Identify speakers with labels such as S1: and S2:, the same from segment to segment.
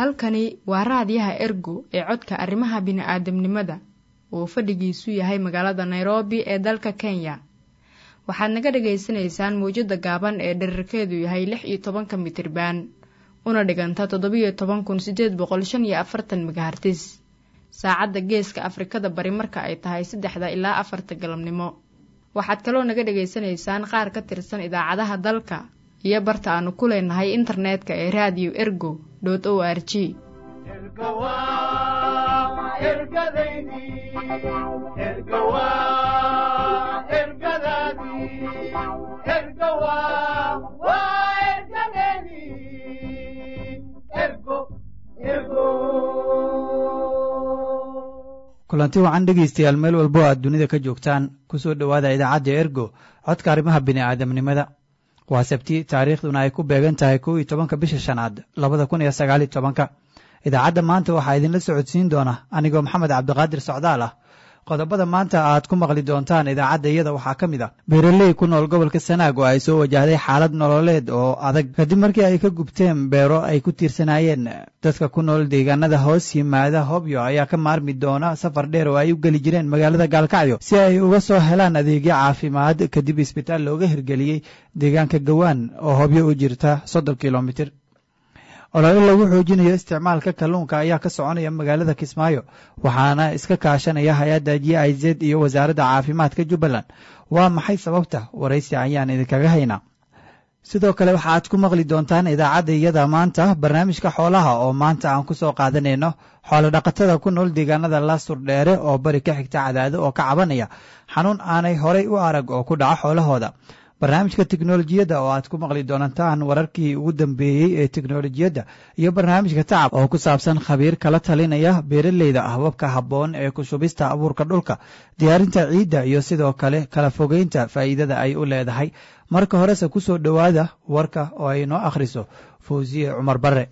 S1: halkani waa raadiyaha ergo ee codka arrimaha bini'aadamnimada uu fadhigiisu yahay magaalada nairobi ee dalka kenya waxaad naga dhagaysanaysaan mawjadda gaaban ee dherarkeedu yahay lix iyo tobanka mitriban una dhiganta toddobiyo toban kun sideed boqol shan iyo afartan megahartis saacadda geeska afrikada bari marka ay tahay saddexda ilaa afarta galabnimo waxaad kaloo naga dhagaysanaysaan qaar ka tirsan idaacadaha dalka iyo barta aanu ku leenahay internetka ee radio ergo o r g
S2: kulanti wacan dhegaystayaal meel walbo aad dunida ka joogtaan kusoo dhowaada idaacadda ergo codka arrimaha bini'aadamnimada waa sabti taariikhduna ay ku beegan tahay kow iyo tobanka bisha shanaad labada kun iyo sagaaliyo tobanka idaacadda maanta waxaa idinla socodsiin doona anigoo maxamed cabdiqaadir socdaal ah qodobada maanta aad ku maqli doontaan idaacadda iyada waxaa ka mid a beeraley ku nool gobolka sanaag oo ay soo wajahday xaalad nololeed oo adag kadib markii ay ka gubteen beero ay ku tiirsanaayeen dadka ku nool deegaanada hoos yimaada hobyo ayaa ka maarmi doona safar dheer oo ay u geli jireen magaalada gaalkacyo si ay uga soo helaan adeegyo caafimaad kadib isbitaal looga hirgeliyey deegaanka gawaan oo hobyo u jirta soddon kilomitir olole lagu xoojinayo isticmaalka kalluunka ayaa ka soconaya magaalada kismaayo waxaana iska kaashanaya hay-adda j i z iyo wasaaradda caafimaadka jubbaland waa maxay sababta waraysi ayaan idinkaga haynaa sidoo kale waxaaad ku maqli doontaan idaacadda iyada maanta barnaamijka xoolaha oo maanta aan ku soo qaadanayno xoolo dhaqatada ku nool deegaanada laasur dheere oo bari ka xigta cadaado oo ka cabanaya xanuun aanay horay u arag oo ku dhaca xoolahooda barnaamijka teknolojiyadda oo aad ku maqli doontaan wararkii ugu dambeeyey ee teknolojiyadda iyo barnaamijka tacab oo ku saabsan khabiir kala talinaya beeraleyda ahbabka habboon ee ku shubista abuurka dhulka diyaarinta ciidda iyo sidoo kale kala fogeynta faa'iidada ay u leedahay marka horese ku soo dhowaada warka oo ay noo akhriso fawsiye cumar barre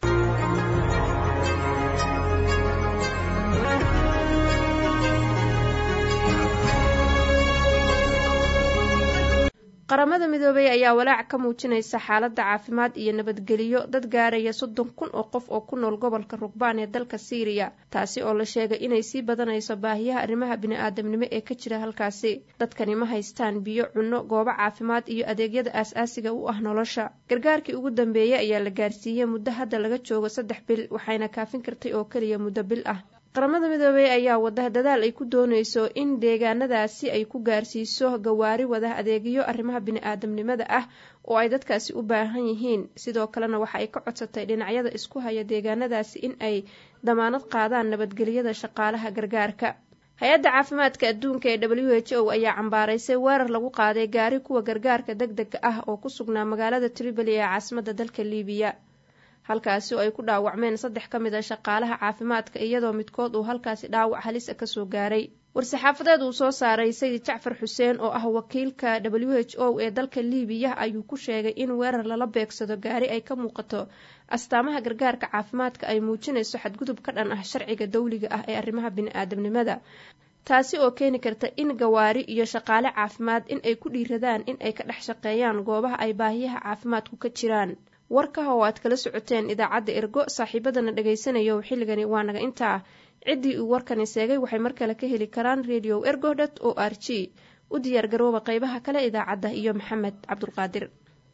S3: qaramada midoobey ayaa walaac ka muujinaysa xaaladda caafimaad iyo nabadgeliyo dad gaaraya soddon kun oo qof oo ku nool gobolka rugbaan ee dalka siiriya taasi oo la sheegay inay sii badanayso baahiyaha arrimaha bini-aadamnimo ee ka jira halkaasi dadkani ma haystaan biyo cunno goobo caafimaad iyo adeegyada aas-aasiga u ah nolosha gargaarkii ugu dambeeyey ayaa la gaarsiiyey muddo hadda laga joogo saddex bil waxayna kaafin kartay oo keliya muddo bil ah qaramada midoobey ayaa wada dadaal ay ku doonayso in deegaanadaasi ay ku gaarsiiso gawaari wada adeegyo arrimaha bini-aadamnimada ah oo ay dadkaasi u baahan yihiin sidoo kalena waxa ay ka codsatay dhinacyada isku haya deegaanadaasi in ay damaanad qaadaan nabadgelyada shaqaalaha gargaarka hay-adda caafimaadka adduunka ee w h o ayaa cambaaraysay weerar lagu qaaday gaari kuwa gargaarka deg dega ah oo ku sugnaa magaalada tripoli ee caasimadda dalka liibiya halkaasi oo ay ku dhaawacmeen saddex ka mid a shaqaalaha caafimaadka iyadoo midkood uu halkaasi dhaawac halisa kasoo gaaray war-saxaafadeed uu soo saaray sayid jacfar xuseen oo ah wakiilka w h o ee dalka liibiya ayuu ku sheegay in weerar lala beegsado gaari ay ka muuqato astaamaha gargaarka caafimaadka ay muujinayso xadgudub ka dhan ah sharciga dawliga ah ee arrimaha bini-aadamnimada taasi oo keeni karta in gawaari iyo shaqaale caafimaad in ay ku dhiiradaan in ay ka dhex shaqeeyaan goobaha ay baahiyaha caafimaadku ka jiraan warkaha oo aad kala socoteen idaacadda ergo saaxiibadana dhagaysanayo xilligani waa naga intaa ciddii uu warkani seegay waxay mar kale ka heli karaan radio ergo dot o r g u diyaar garooba qaybaha kale idaacadda iyo maxamed cabdulqaadir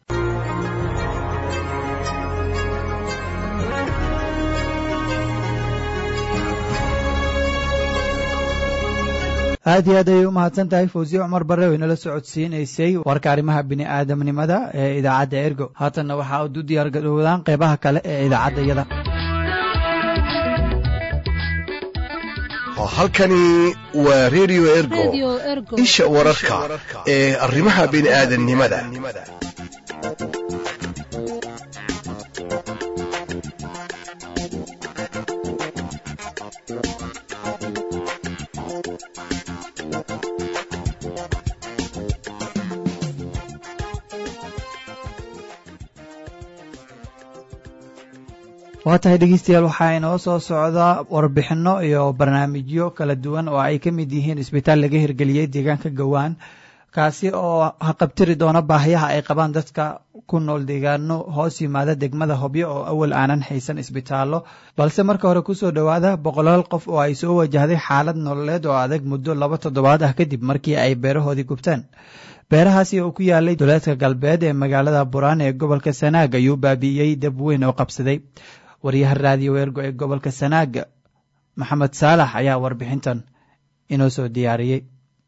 S2: aad iyo aad ayay u mahadsan tahay fawsiye cumar barre oo inala socodsiinaysay warka arrimaha bini'aadamnimada ee idaacadda ergo haatanna waxaa ud u diyaar garoodaan qeybaha kale ee idaacadda iyada
S4: halkani waa redio ergo isha wararka ee arrimaha bini'aadamnimada
S2: waa tahay dhegeystayaal waxaa inoo soo socda warbixinno iyo barnaamijyo kala duwan oo ay ka mid yihiin isbitaal laga hirgeliyey deegaanka gowaan kaasi oo haqabtiri doona baahiyaha ay qabaan dadka ku nool deegaano hoos yimaada degmada hobyo oo awal aanan haysan isbitaallo balse marka hore kusoo dhowaada boqolaal qof oo ay soo wajahday xaalad nololeed oo adag muddo laba toddobaad ah kadib markii ay beerahoodii gubteen beerahaasi oo ku yaalay duleedka galbeed ee magaalada buraan ee gobolka sanaag ayuu baabi'iyey dab weyn oo qabsaday wariyaha raadiyo weergo ee gobolka sanaag maxamed saalax ayaa warbixintan inoo soo diyaariyey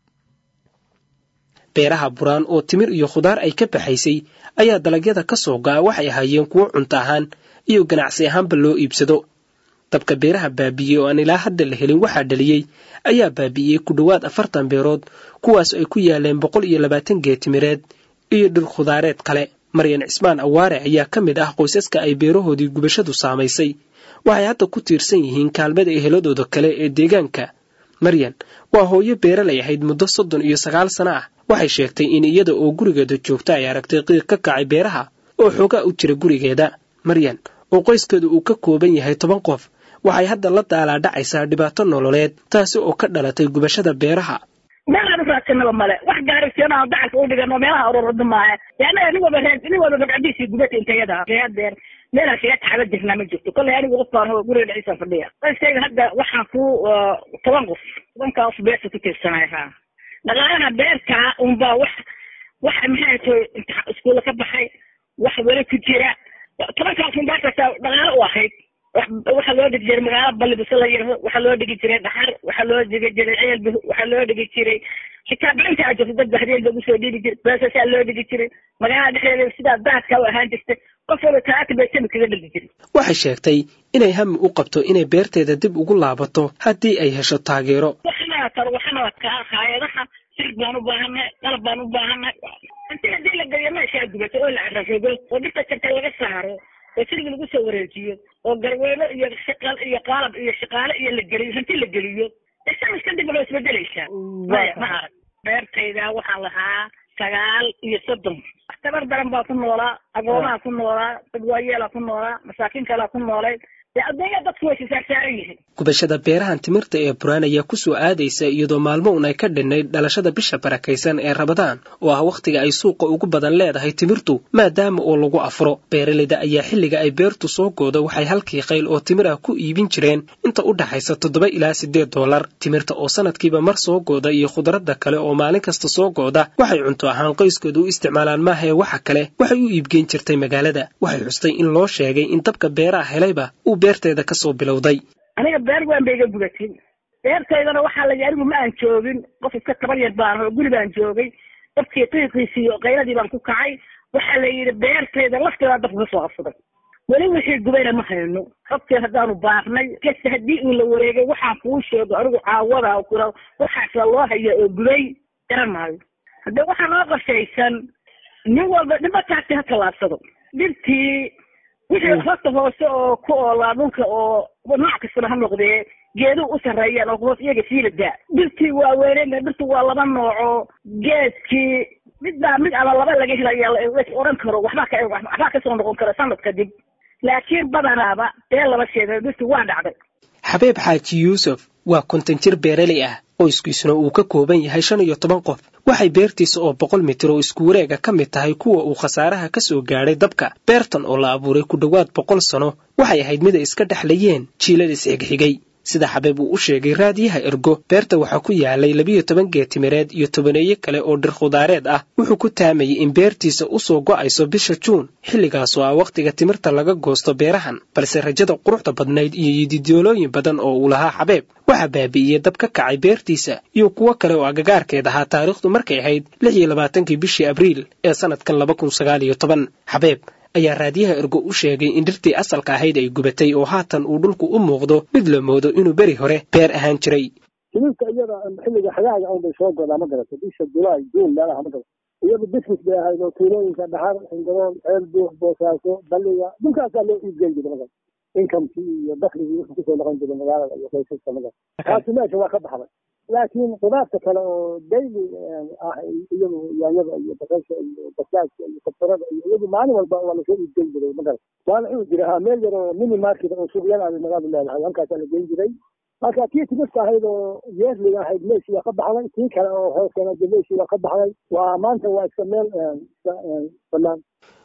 S5: beeraha buraan oo timir iyo khudaar ay ka baxaysay ayaa dalagyada ka soo go'a waxay ahaayeen kuwo cunto ahaan iyo ganacsi ahaanba loo iibsado dabka beeraha baabi'iyey oo aan ilaa hadda la helin waxaa dhaliyey ayaa baabi'iyey ku dhowaad afartan beerood kuwaas ay ku yaaleen boqol iyo labaatan geetimireed iyo dhir khudaareed kale maryan cismaan awaare ayaa ka mid ah qoysaska ay beerahoodii gubashadu saamaysay waxay hadda ku tiirsan yihiin kaalmada eheladooda kale ee deegaanka maryan waa hooyo beeralay ahayd muddo soddon iyo sagaal sano ah waxay sheegtay in iyada oo gurigeeda joogta ay aragtay qiiq ka kacay beeraha oo xoogaa u jira gurigeeda maryan oo qoyskeedu uu ka kooban yahay toban qof waxay hadda la daalaadhacaysaa dhibaato nololeed taasi oo ka dhalatay gubashada beeraha
S6: meelaan uraadsanaba male wax gaarigsiyanaa dacalka u dhigano meelaha ururada maaha yaana nin waba reer nin waba gabcadiisii gubata intayada hadeer meelaan kaga taxaba jirnaa ma jirto kollay anigu qof baan guriga dhexdiisaan fadhiya qoyskayga hadda waxaan ku toban qof tobankaa qof beerta ku tiirsanay ha dhaqaalaha beerta unbaa wax wax maxay tahay iskuulla ka baxay wax weli ku jira tobankaas un beertaasa dhaqaalo u ahayd waxaa loo dhigi jiray magaalo balibise la yiraho waxaa loo dhigi jiray dhaxar waxaa loo dhigi jiray ceelbi waxaa loo dhigi jiray xitaa beenta a jirto dad bahdeen lagu soo dhiibi jiray beesasaa loo dhigi jiray magaalada dhexdeeda sidaa daadka u ahaan jirtay qof walba talaata beesami kaga dhigi jiray
S5: waxay sheegtay inay hami u qabto inay beerteeda dib ugu laabato haddii ay hesho taageero
S6: waxana taro waxana kaa haayadaha sir baan u baahannahay qalab baan u baahannahay intii haddii la geliyo meeshaa gubato oo la carafoogo oo dhirta jarta laga saaro oo sirigi lagu soo wareejiyo oo garweyno iyo shaqal iyo qaalab iyo shaqaale iyo la geliyo hanti la geliyo isamis kadib loo isbedelaysaa maya ma arag beertayda waxaan lahaa sagaal iyo soddon tabar daran baa ku noolaa agoomaha ku noolaa dad waayeelaa ku noolaa masaakiin kalaa ku noolay dee adduunya dadku way sisaarsaaran yihiin
S5: gubashada beerahan timirta ee buraan ayaa ku soo aadaysa iyadoo maalmo un ay ka dhinnayd dhalashada bisha barakaysan ee rabadaan oo ah wakhtiga ay suuqa ugu badan leedahay timirtu maadaama oo lagu afuro beeraleyda ayaa xilliga ay beertu soo goodo waxay halkii qayl oo timir ah ku iibin jireen inta u dhaxaysa toddoba ilaa siddeed dollar timirta oo sanadkiiba mar soo gooda iyo khudradda kale oo maalin kasta soo gooda waxay cunto ahaan qoyskooda u isticmaalaan maahae waxa kale waxay u iibgeyn jirtay magaalada waxay xustay in loo sheegay in dabka beeraha helayba uu beerteeda ka soo bilowday
S6: aniga beer waan ba iga gubatay beertaydana waxaa la anigu ma aan joogin qof iska tabar yar baan oo guri baan joogay dabkii qiiqiisii iyo qayladii baan ku kacay waxaa la yidhi beertayda lafteeda dabka ka soo qabsaday weli wixii gubayna ma hayno xogteed haddaanu baarnay kasta haddii uu la wareegay waxaan kuu sheego anigu caawada kura waxaasa loo haya oo gubay garan maayo haddee waxaa noo qashaysan nin walba dhibataasi ha tallaabsado dhirtii wixii horta hoose oo ku oolaa dhulka oo nooc kastaba ha noqdee geeduhu u sarreeyaan oo hoos iyaga siila daa dhirtii waa weyneen dhirtu waa laba nooco geedkii mid baa mid ama laba laga helaya oran karo waxbaa ka waxbaa kasoo noqon karo sanad kadib laakiin badanaaba bee laba sheeda dhirtu waa dhacday
S5: xabeeb xaaji yuusuf waa konton jir beeraley ah qoyskiisuna uu ka kooban yahay shan iyo toban qof waxay beertiisa oo boqol mitir oo isku wareega ka mid tahay kuwa uu khasaaraha ka soo gaadhay dabka beertan oo la abuuray ku dhowaad boqol sano waxay ahayd mid ay iska dhexlayeen jiilad isxigxigay sida xabeeb uu u sheegay raadiyaha ergo beerta waxaa ku yaalay labiyo toban geetimireed iyo tobaneeyo kale oo dhir khudaareed ah wuxuu ku taamayay in beertiisa u soo go'ayso bisha juun xilligaasoo ah wakhtiga timirta laga goosto beerahan balse rajada quruxda badnayd iyo yididoolooyin badan oo uu lahaa xabeeb waxaa baabi'iyey dab ka kacay beertiisa iyo kuwo kale oo agagaarkeed ahaa taariikhdu markay ahayd lix iyo labaatankii bishii abriil ee sannadkan laba kun sagaal iyo toban xabeeb ayaa raadiyaha ergo u sheegay in dhirtii asalka ahayd ay gubatay oo haatan uu dhulku u muuqdo mid la moodo inuu beri hore beer ahaan jiray
S7: timirta iyada xilliga xagaaga un bay soo godaa ma garata bisha julaay juun meelaha ma garata iyadu business bay ahayd oo tuulooyinka dhaxar xingarool ceel buux boosaaso balliga dhulkaasaa loo iibgeyn jiray magarata inkamkii iyo dakligii wuxuu kusoo noqon jiray magaalada iyo qoysaska magarata taasi meesha waa ka baxday laakiin qudaarta kale oo daily ah iyadu yaanyada iyo basasha iyo basaadka iyo kabsarada iyo iyadu maalin walba waa lasoo iibgeyn jiray magarata waa la cuni jiray ha meel yar oo mini market oo suuqyada ay magaaladu leedahay halkaasaa la geyn jiray marka tii timirta ahayd oo yeerliga ahayd meeshii waa ka baxday tii kale oo hoosena de meeshii waa ka baxday waa maanta waa iska meel banaan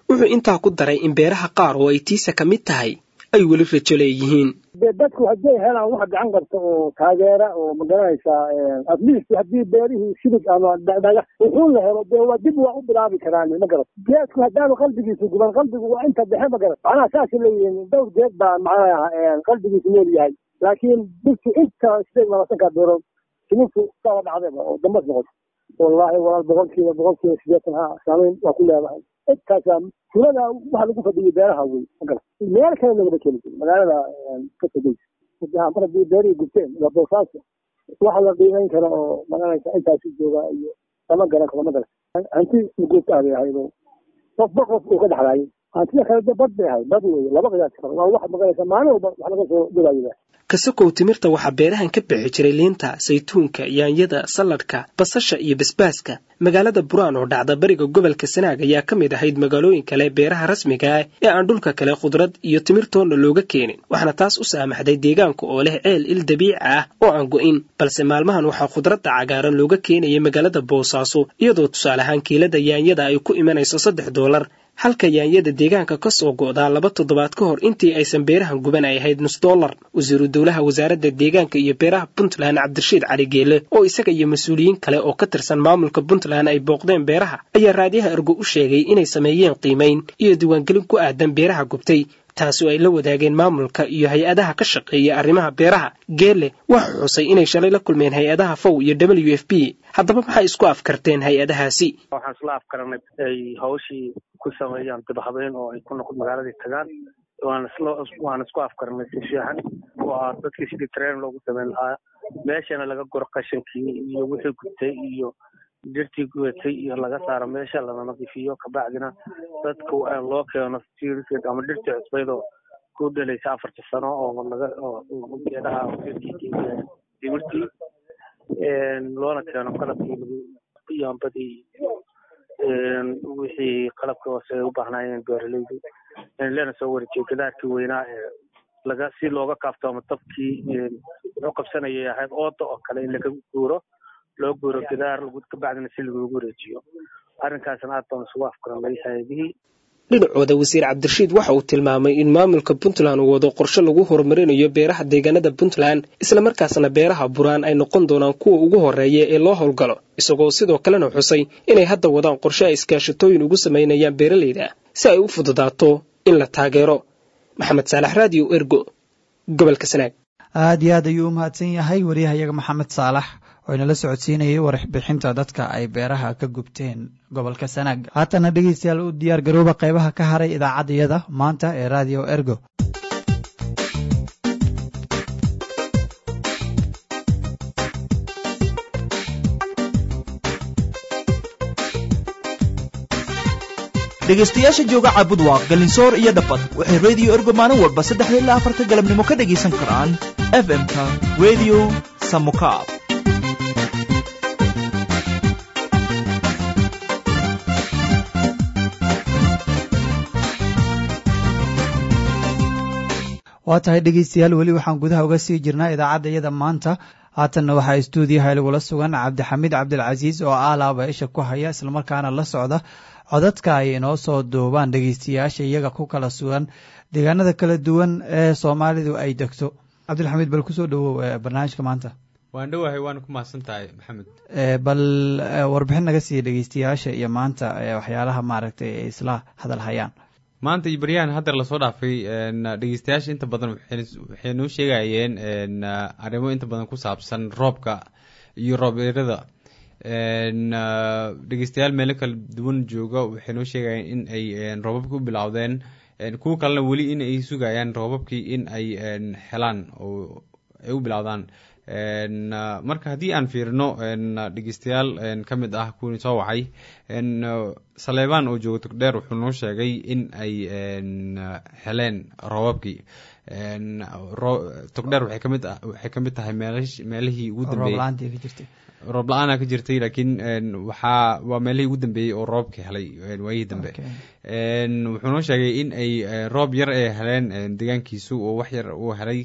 S5: wuxuu intaa ku daray in beeraha qaar oo ay tiisa ka mid tahay ay weli rajo leeyihiin
S7: de dadku hadday helaan wax gacan qabta oo taageera oo magaranaysaa at least haddii beerihii silig ama dhagax wuxuu la helo de waa dib waa u bilaabi karaan ma garat geedku haddaanu qalbigiisu guban qalbigu waa inta dhexe ma garat macnaha saasay leeyihiin dhowr geed baa macnaha qalbigiisu nool yahay laakiin dhirtu inta sideed labaatanka beerood simintu saaba dhacdayba oo dambas noqoto wallaahi walaal boqolkiiba boqolkiiba sideetan ha saamayn waa ku leedahay intaasaa tulada waxa lagu fadhiyay beeraha wey magala meel kale lagama keli jirin magaalada ka fadhiysa mar haddii beerihii gubteen waa boosaaska waxa la qiimeyn kara oo magaranaysa intaasi jooga iyo lama garan karo ma garan hanti guubta ah bay ahayd oo qofba qof uu ka dhexlaayay hantida kale de bad bay ahayd bad wey laba qiyaasi karo waa wax magaranaysa maalin walba wax laga soo dhawaayo
S5: kasakow timirta waxaa beerahan ka bixi jiray liinta saytuunka yaanyada salladhka basasha iyo basbaaska magaalada buraan oo dhacda bariga gobolka sanaag ayaa ka mid ahayd magaalooyin kale beeraha rasmiga ah ee aan dhulka kale khudrad iyo timirtoonna looga keenin waxaana taas u saamaxday deegaanka oo leh ceel il dabiici ah oo aan go'in balse maalmahan waxaa khudradda cagaaran looga keenayay magaalada boosaaso iyadoo tusaale ahaan kiilada yaanyada ay ku imanayso saddex doolar halka yaanyada deegaanka ka soo go'daa laba toddobaad ka hor intii aysan beerahan guban ay ahayd nus dollar wasiiru dowlaha wasaaradda deegaanka iyo beeraha puntland cabdirashiid cali geele oo isaga iyo mas-uuliyiin kale oo ka tirsan maamulka puntland ay booqdeen beeraha ayaa raadiyaha ergo u sheegay inay sameeyeen qiimayn iyo diiwaangelin ku aadan beeraha gubtay taasi oo ay la wadaageen maamulka iyo hay-adaha ka shaqeeya arrimaha beeraha geele waxa xusay inay shalay la kulmeen hay-adaha fow iyo w f b haddaba maxay isku afkarteen hay-adahaasi
S8: waxaan isla afkaranay ay hawshii ku sameeyaan dibhabeen oo ay ku noqon magaaladii tagaan waan isla waan isku afkaranay si fiican oo ah dadkii sidii train loogu sameyn lahaa meeshana laga guro qashankii iyo wixii gubtay iyo dirtii gubatay iyo laga saaro meesha lana nadiifiyo kabacdina dadka loo keeno siirkeed ama dhirtii cusbayd oo ku dhalaysa afarta sano oo laga oo geedaha dimirtii loona keeno qalabkii lagu yaambadii wixii qalabka hoose ay u baahnaayeen beeralaydu lena soo wareejiyo gadaarkii weynaa ee laga si looga kaaftoomo dabkii wuxuu qabsanayay ahayd ooda oo kale in laga guuro loo guuro gadaar kabacdina si lagugu wareejiyo arrinkaasna aad baan isugu afkaranay hay-adihii
S5: dhinacooda wasiir cabdirashiid waxa uu tilmaamay in maamulka puntland uu wado qorshe lagu horumarinayo beeraha deegaanada puntland islamarkaasna beeraha buraan ay noqon doonaan kuwa ugu horeeya ee loo howlgalo isagoo sidoo kalena xusay inay hadda wadaan qorshe ay iskaashatooyin ugu samaynayaan beeralayda si ay u fududaato in la taageero maxamed saalax raadiyo ergo gobolka sanaag
S2: aad iyo aad ayuu u mahadsan yahay wariyahayaga maxamed saalax oo inala socodsiinayay warbixinta dadka ay beeraha ka gubteen gobolka sanaag haatana dhegeystayaal u diyaar garooba qaybaha ka haray idaacaddayada maanta ee radio ergo
S9: dhegaystayaasha jooga caabudwaaq galinsoor iyo dhabbad waxay rediyo ergo maalin walba saddexda ilaa afarta galabnimo ka dhegaysan karaan f m-ka redio samukaab
S2: waa tahay dhegeystayaal weli waxaan gudaha uga sii jirnaa idaacadda iyada maanta haatanna waxaa istuudiyaha lagula sugan cabdixamiid cabdilcasiis oo aalaaba isha ku haya islamarkaana la socda codadka ay inoo soo duubaan dhegeystayaasha iyaga ku kala sugan deegaanada kala duwan ee soomaalidu ay degto cabdilxamiid bal kusoo dhawow barnaamijka maanta
S10: waan dhowahay waana ku mahadsan tahay maxamed
S2: bal warbixin naga siiya dhegeystayaasha iyo maanta waxyaalaha maaragtay ay isla hadal hayaan
S10: maanta iyo baryahan haddeer lasoo dhaafay dhegeystayaasha inta badan waxay noo sheegayeen arrimo inta badan ku saabsan roobka iyo roob eerada dhegeystayaal meelo kala duwan jooga waxay noo sheegayeen in ay roobabkii u bilowdeen kuwa kalena weli in ay sugayaan roobabkii in ay helaan oo ay u bilowdaan marka haddii aan fiirino dhegeystayaal ka mid ah kuwii soo wacay saleebaan oo jooga togdheer wuxuu noo sheegay in ay heleen roobabkii togdheer waxay kamid waxay ka mid tahay meelihii ugu dambeeyey roob la-aana ka jirtay laakiin waxaa waa meelihii ugu dambeeyey oo roobka helay waayihii dambe wuxuu noo sheegay in ay roob yar ay heleen deegaankiisu oo wax yar uu helay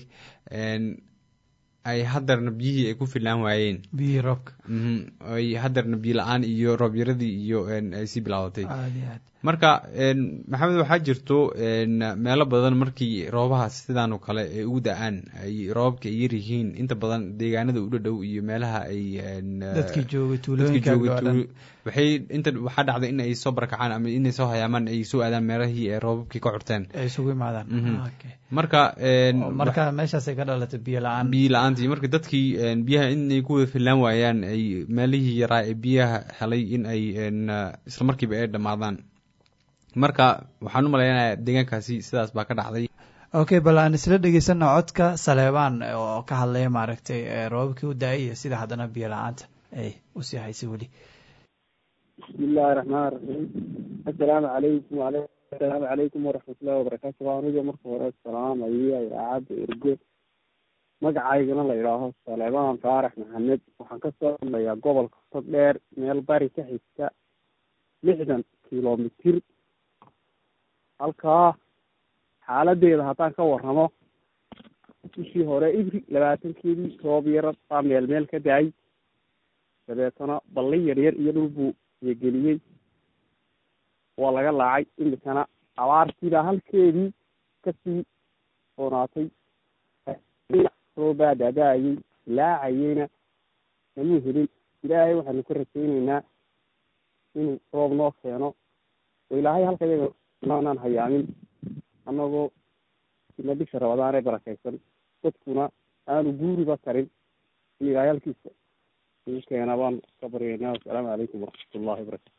S10: ay hadeerna biyihii ay ku filaan waayeen
S2: biyihii roobka
S10: ay hadeerna biyo la-aan iyo roob yaradii iyo ay sii bilaadatay marka maxamed waxaa jirto meelo badan markii roobahaas sidaan oo kale ay ugu da-aan ay roobabka ay yar yihiin inta badan deegaanada u dhadhow iyo meelaha ay
S2: dadkii joogay tuulooyinka
S10: waxay inta waxaa dhacda in ay soo barakacaan ama inay soo hayaamaan ay soo aadaan meelahii ee roobabkii ka curteen
S2: ay isugu imaadaan
S10: marka
S2: marka meeshaasay ka dhalatay biyo la-aan
S10: biyo la-aantii marka dadkii biyaha inay ku wada fillaan waayaan ay meelihii yaraa ee biyaha helay in ay isla markiiba ay dhammaadaan marka waxaan u malaynayaa deegaankaasi sidaas baa ka dhacday
S2: okay bal aan isla dhegeysano codka saleebaan oo ka hadlaya maaragtay roobabkii u da-ay iyo sida haddana biyo la-aanta ay usii haysay weli
S11: bismi illaahi raxmaan raxiim assalaamu calaykum assalaamu calaykum waraxmatullahi wabarakaatu waa aniga marka hore salaamaya idaacadda ergo magacaygana la idhaaho saleebaan faarax maxamed waxaan kasoo hadlayaa gobolka tog dheer meel bari ka xigta lixdan kilomitir halkaa xaaladeeda haddaan ka warramo bishii hore ibri labaatankeedii roob yara baa meel meel ka da-ay dabeetana balli yar yar iyo dhul buu yegeliyey waa laga laacay imikana abaartiibaa halkeedii kasii soonaatay roobaa daada-ayey laacayeyna namuu helin ilaahay waxaanu ka rajayneynaa inuu roob noo keeno oo ilaahay halka yaga maanaan hayaamin annagoo ina bisha rabadaan ee barakaysan dadkuna aanu guuriba karin in ilaahay halkiisa igu keena baan ka baryaynaa assalaamu calaykum waraxmatullahi wabarakatu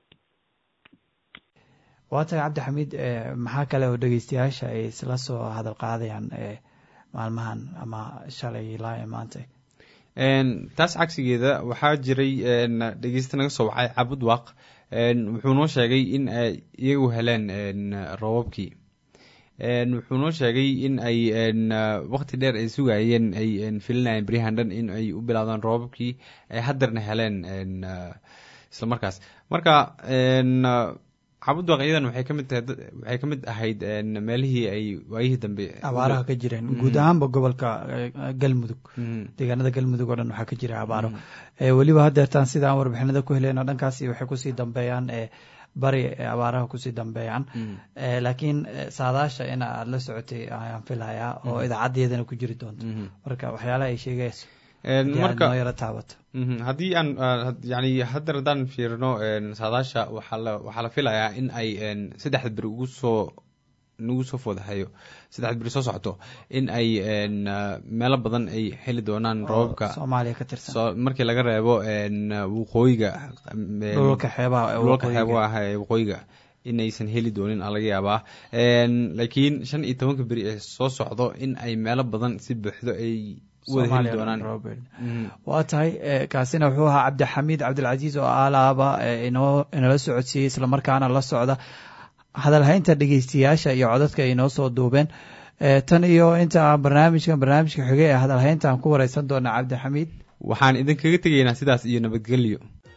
S2: waa tahay cabdixamiid maxaa kale oo dhegeystayaasha ay isla soo hadal qaadayaan maalmahan ama shalay ilaa maanta
S10: taas cagsigeeda waxaa jiray dhegeysta naga soo wacay cabud waaq wuxuu noo sheegay in ay iyagu heleen roobabkii wuxuu noo sheegay in ay waqti dheer ay sugayeen ay filinayeen beryahan dhan in ay u bilaawdaan roobabkii ay haddeerna heleen isla markaas marka cabudwaaq iyadan waxay kamid tahay waxay ka mid ahayd meelihii ay waayihii dambe
S2: abaaraha ka jireen guud ahaanba gobolka galmudug deegaanada galmudug oo dhan waxaa ka jira abaaro weliba haddeertaan sida aan warbixinada ku heleyno dhankaasi waxay kusii dambeeyaan bari abaaraha kusii dambeeyaan laakiin saadaasha in aad la socotay ayaan filayaa oo idaacadeedana ku jiri doonto marka waxyaalaha ay sheegayso
S10: marka
S2: noo yaro taabato
S10: haddii aan yani haddeer haddaan fiirino saadaasha waxaa la waxaa la filayaa in ay saddexda beri ugu soo nagu soo foodahayo saddexda beri soo socoto in ay meelo badan ay heli doonaan roobabka
S2: soomaaliya ka tirsan
S10: markii laga reebo waqooyiga
S2: dhulka xeebaha
S10: dhulka xeebaha ah ee waqooyiga inaysan heli doonin aa laga yaabaa laakiin shan iyo tobanka beri ee soo socdo in ay meelo badan si buuxdo ay
S2: waa tahay kaasina wuxuu ahaa cabdixamiid cabdilcasiis oo alaaba inoo inala socodsiiyey islamarkaana la socda hadalhaynta dhegeystayaasha iyo codadka ay inoo soo duubeen tan iyo inta barnaamijkan barnaamijka xige ee hadalhaynta aan ku wareysan doona cabdixamiid
S10: waxaan idinkaga tegaynaa sidaas iyo nabadgelyo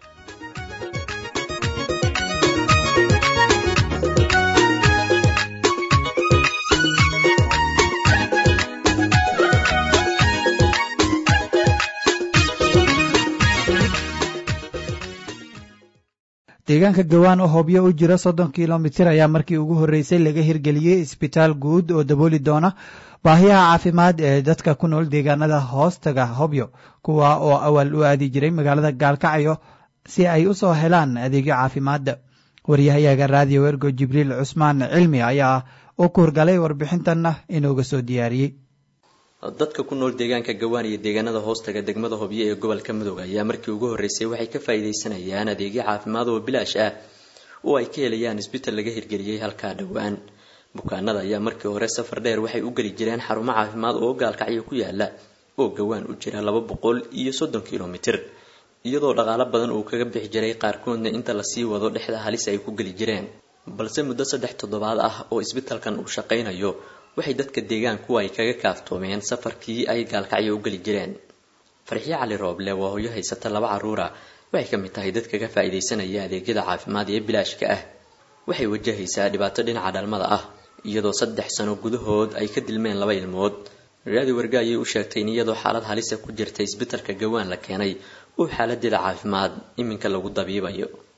S2: deegaanka gawaan oo hobyo u jira soddon kilomitir ayaa markii ugu horreysay laga hirgeliyey isbitaal guud oo dabooli doona baahiyaha caafimaad ee dadka ku nool deegaanada hoostaga hobyo kuwa oo awal u aadi jiray magaalada gaalkacyo si ay u soo helaan adeegyo caafimaadda waryahayaga raadiyo ergo jibriil cusmaan cilmi ayaa u kuurgalay warbixintanna inooga soo diyaariyey
S12: dadka ku nool deegaanka gawaan iyo deegaanada hoostaga degmada hobyo ee gobolka mudug ayaa markii ugu horreysay waxay ka faa'iidaysanayaan adeegyo caafimaad oo bilaash ah oo ay ka helayaan isbital laga hirgeliyey halkaa dhowaan bukaanada ayaa markii hore safar dheer waxay u geli jireen xarumo caafimaad oo gaalkacyo ku yaala oo gawaan u jira laba boqol iyo soddon kilomitir iyadoo dhaqaalo badan uu kaga bixi jiray qaarkoodna inta lasii wado dhexda halis ay ku geli jireen balse muddo saddex toddobaad ah oo isbitalkan uu shaqaynayo waxay dadka deegaanku ay kaga kaaftoomeen safarkii ay gaalkacyo u geli jireen farxiyo cali rooble waa hoyo haysata laba caruura waxay ka mid tahay dadka ka faa'iidaysanaya adeegyada caafimaad ee bilaashka ah waxay wajahaysaa dhibaato dhinaca dhalmada ah iyadoo saddex sano gudahood ay ka dilmeen laba ilmood raadi warga ayay u sheegtay in iyadoo xaalad halisa ku jirta isbitalka gawaan la keenay uu xaaladeeda caafimaad iminka lagu dabiibayo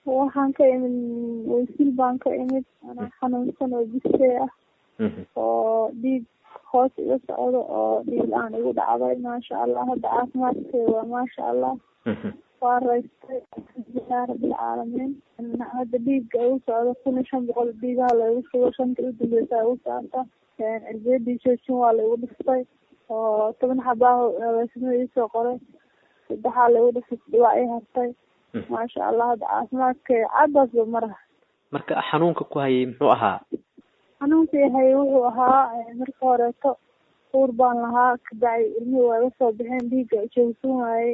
S13: waxaan ka imid waysil baan ka imid anaa xanuunsan oo bisee ah oo dhiig hoos iga socdo oo dhiig la-aan igu dhacday maasha allah hadda caafimaadkeeda waa maasha allah waa raystay alxamdulilah rabbilcaalamiin hadda dhiigga igu socdo kun iyo shan boqol dhiigaha laigu sugo shanta u dambeysa igu saarta cirbiyadii joojin waa laigu dhiftay oo toban xabaaho aweesnimo iisoo qoray saddexaa laigu dhiftay dhibaa ii hartay maasha allah hadda caafimaadkeeda caddaasba maraha
S14: marka xanuunka ku hayay muxuu ahaa
S13: xanuunkii hayay wuxuu ahaa marka horeeto uur baan lahaa kabacdi ilmihii waa iga soo baxeen dhiigga joogsan waayey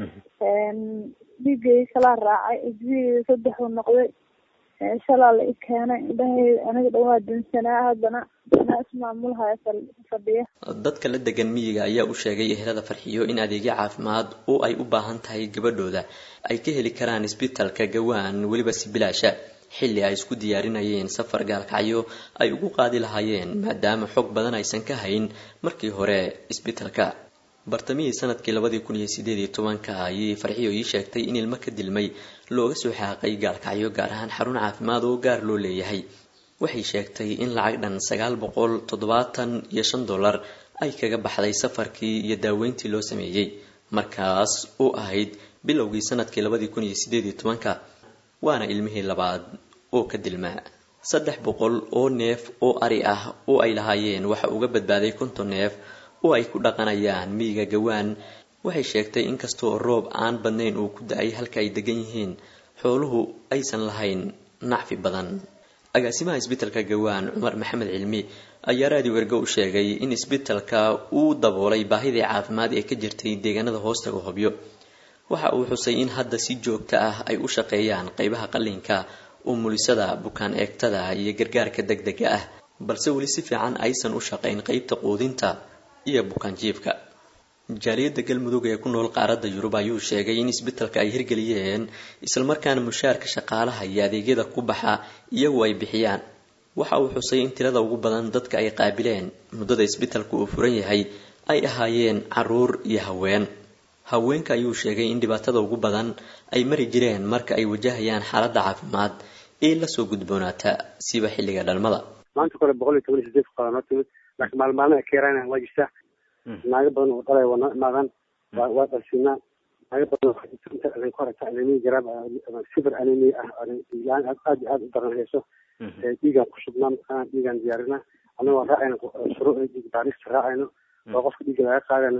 S13: dhiiggay kalaa raacay isbigeyda saddexuu noqday shalaa la i keenay indhahayda aniga dhan waa dansanaa haddana anaa ismaamulhaya fadhiya
S12: dadka la degan miyiga ayaa u sheegay ehelada farxiyo in adeegyo caafimaad oo ay u baahan tahay gabadhooda ay ka heli karaan isbitalka gawaan weliba si bilaasha xilli ay isku diyaarinayeen safar gaalkacyo ay ugu qaadi lahaayeen maadaama xog badan aysan ka hayn markii hore isbitalka bartamihii sanadkii labadii kun iyo sideed iyo tobanka ayay farxiyo ii sheegtay in ilmo ka dilmay looga soo xaaqay gaalkacyo gaar ahaan xarun caafimaad oo gaar loo leeyahay waxay sheegtay in lacag dhan sagaal boqol toddobaatan iyo shan dollar ay kaga baxday safarkii iyo daaweyntii loo sameeyey markaas oo ahayd bilowgii sanadkii labadii kun iyo sideed iyo tobanka waana ilmihii labaad oo ka dilmaa saddex boqol oo neef oo ari ah oo ay lahaayeen waxa uga badbaaday konton neef oo ay ku dhaqanayaan miyiga gawaan waxay sheegtay inkastoo roob aan badnayn uu ku da-ay halka ay degan yihiin xooluhu aysan lahayn nacfi badan agaasimaha isbitalka gawaan cumar maxamed cilmi ayaa raadiyo ergo u sheegay in isbitalka uu daboolay baahidii caafimaad ee ka jirtay deegaanada hoostaga hobyo waxa uu xusay in hadda si joogta ah ay u shaqeeyaan qeybaha qallinka umulisada bukaan eegtada iyo gargaarka degdega ah balse weli si fiican aysan u shaqayn qeybta quudinta iyo bukaanjiifka jaaliyadda galmudug ee ku nool qaaradda yurub ayuu sheegay in isbitalka ay hirgeliyeen islamarkaana mushaarka shaqaalaha iyo adeegyada ku baxa iyagu ay bixiyaan waxa uu xusay in tirada ugu badan dadka ay qaabileen muddada isbitalka uu furan yahay ay ahaayeen caruur iyo haween haweenka ayuu sheegay in dhibaatada ugu badan ay mari jireen marka ay wajahayaan xaaladda caafimaad ee lasoo gudboonaata siba xilliga dhalmada
S15: maanta kore boqol iyo toban iyo sideed fuqaraa noo timid laakiin maalmaalna keerana waa jirtaa naago badan oo dhalay waa noo imaadaan waa waa dhalsinaa naago badan oo ku harata anemia jaraab sifir anemia ah la-aan aad aad aad u daran hayso dhiigaan ku shubnaa mataqaana dhiigaan diyaarinaa annagoo raacayno shuruucda dhiig baarista raacayno oo qofka dhiigga laga qaadayno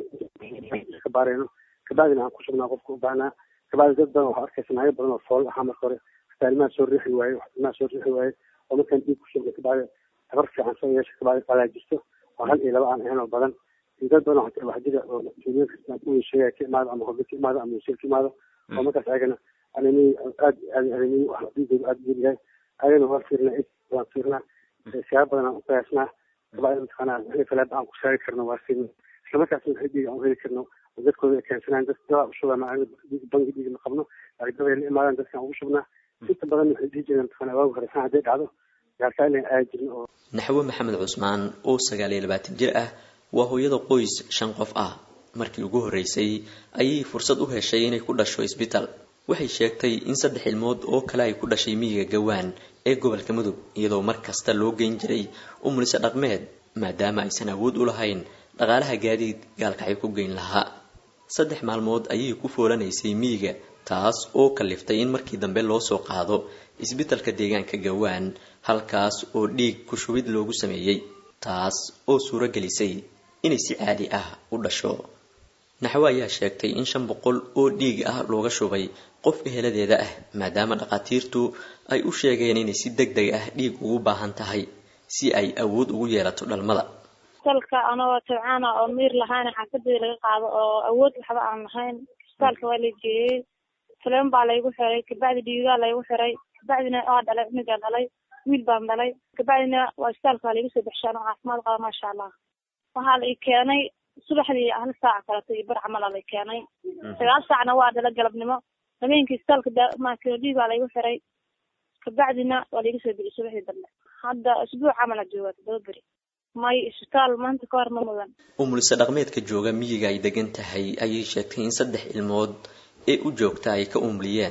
S15: ka baarayno kabacdina aan ku sugnaa qofka u baahnaa kabacdi dad badan waxaa arkaysa naago badan oo fool ahaa marka hore hataa ilmaha soo riixi waaye ilmaha soo riixi waaye oo markaan dhiig ku shubna kabacdi tabar fiican soo yeesha kabacdi qalaajisto oo hal iyo laba aan ahayn oo badan iyo dad badan waxaa wax jira oo tuulooyin kasta uu sheegaya ka imaado ama hobe ka imaado ama wasiir ka imaado oo markaas ayagana anemi aad aad anemi wax dhiigooda aad u yaryahay ayagana waa fiirnaa waan fiirnaa siyaabo badan aan u qiyaasnaa kabacdi mataqaanaa wixii falaad aan ku saari karno waa fiirnaa islamarkaasna wixii dhiig aan u heli karno dadkooda ay keensanaan dad dawaa u shubaa bangi dhiig ma qabno laakiin dad ay la imaadaan dadkaan ugu shubnaa inta badan waxay dhihi jireen mataqaanaa waagu hore san hadday dhacdo gaalkaa inay aadi jirin oo
S12: naxwo maxamed cusmaan oo sagaal iyo labaatan jir ah waa hooyada qoys shan qof ah markii ugu horreysay ayay fursad u heshay inay ku dhasho isbital waxay sheegtay in saddex ilmood oo kale ay ku dhashay miyiga gawaan ee gobolka mudug iyadoo mar kasta loo geyn jiray umulise dhaqmeed maadaama aysan awood u lahayn dhaqaalaha gaadiid gaalkacyo ku geyn lahaa saddex maalmood ayay ku foolanaysay miyiga taas oo kaliftay in markii dambe loo soo qaado isbitalka deegaanka gawaan halkaas oo dhiig ku shubid loogu sameeyey taas oo suuro gelisay inay si caadi ah u dhasho naxwo ayaa sheegtay in shan boqol oo dhiig ah looga shubay qof eheladeeda ah maadaama dhakhaatiirtu ay u sheegeen inay si deg deg ah dhiig ugu baahan tahay si ay awood ugu yeelato dhalmada
S16: isbitaalka anagoo tabcaana oo miir lahayn xaafadii laga qaado oo awood waxba aan lahayn isbitaalka waa la geeyey fileen baa laygu xiray kabacdi dhiigaa laygu xiray kabacdina waa dhalay cunugaa dhalay wiil baan dhalay kabacdina waa isbitaalka waa laiga soo bixishay anoo caafimaad qaba maasha allah waxaa la i keenay subaxdii hal saaca kaleto iyo bar camal aa la keenay sagaal saacna waa dhala galabnimo habeenkii isbitaalka dhiigaa laygu xiray kabacdina waa laiga soo bixiyay subaxdii dambe hadda isbuuc camal a joogaa todoba beri may isbitaal maanta ka hor ma mudan
S12: umulise dhaqmeedka jooga miyiga ay degan tahay ayay sheegtay in saddex ilmood ee u joogta ay ka umliyeen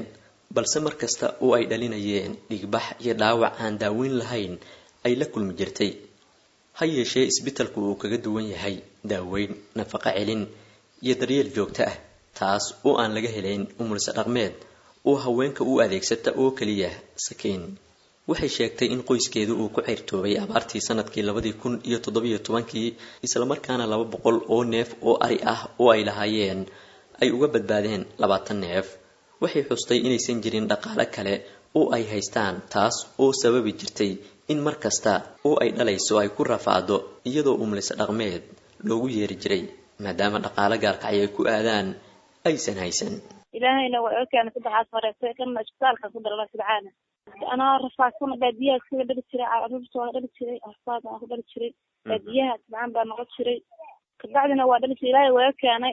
S12: balse mar kasta oo ay dhalinayeen dhigbax iyo dhaawac aan daaweyn lahayn ay la kulmi jirtay ha yeeshee isbitalku uu kaga duwan yahay daaweyn nafaqo celin iyo daryeel joogto ah taas oo aan laga helayn umulse dhaqmeed oo haweenka u adeegsata oo keliya sakiin waxay sheegtay in qoyskeedu uu ku ceyrtoobay abaartii sanadkii labadii kun iyo toddobiyo tobankii islamarkaana laba boqol oo neef oo ari ah oo ay lahaayeen ay uga badbaadeen labaatan neef waxay xustay inaysan jirin dhaqaale kale oo ay haystaan taas oo sababi jirtay in mar kasta oo ay dhalayso ay ku rafaado iyadoo umlise dhaqmeed loogu yeeri jiray maadaama dhaqaale gaalkacyo ay ku aadaan aysan haysan
S16: ilaahayna waa oga keena saddexaas horeetay kana isbitaalka ku dalala sidcaana anaa rafaadsan baadiyaha iskaga dhali jiray caruurta waa dhali jiray arfaad waan ku dhali jiray baadiyaha sidcaan baa noqon jiray kabacdina waa dhali jiray ilaahay waa keenay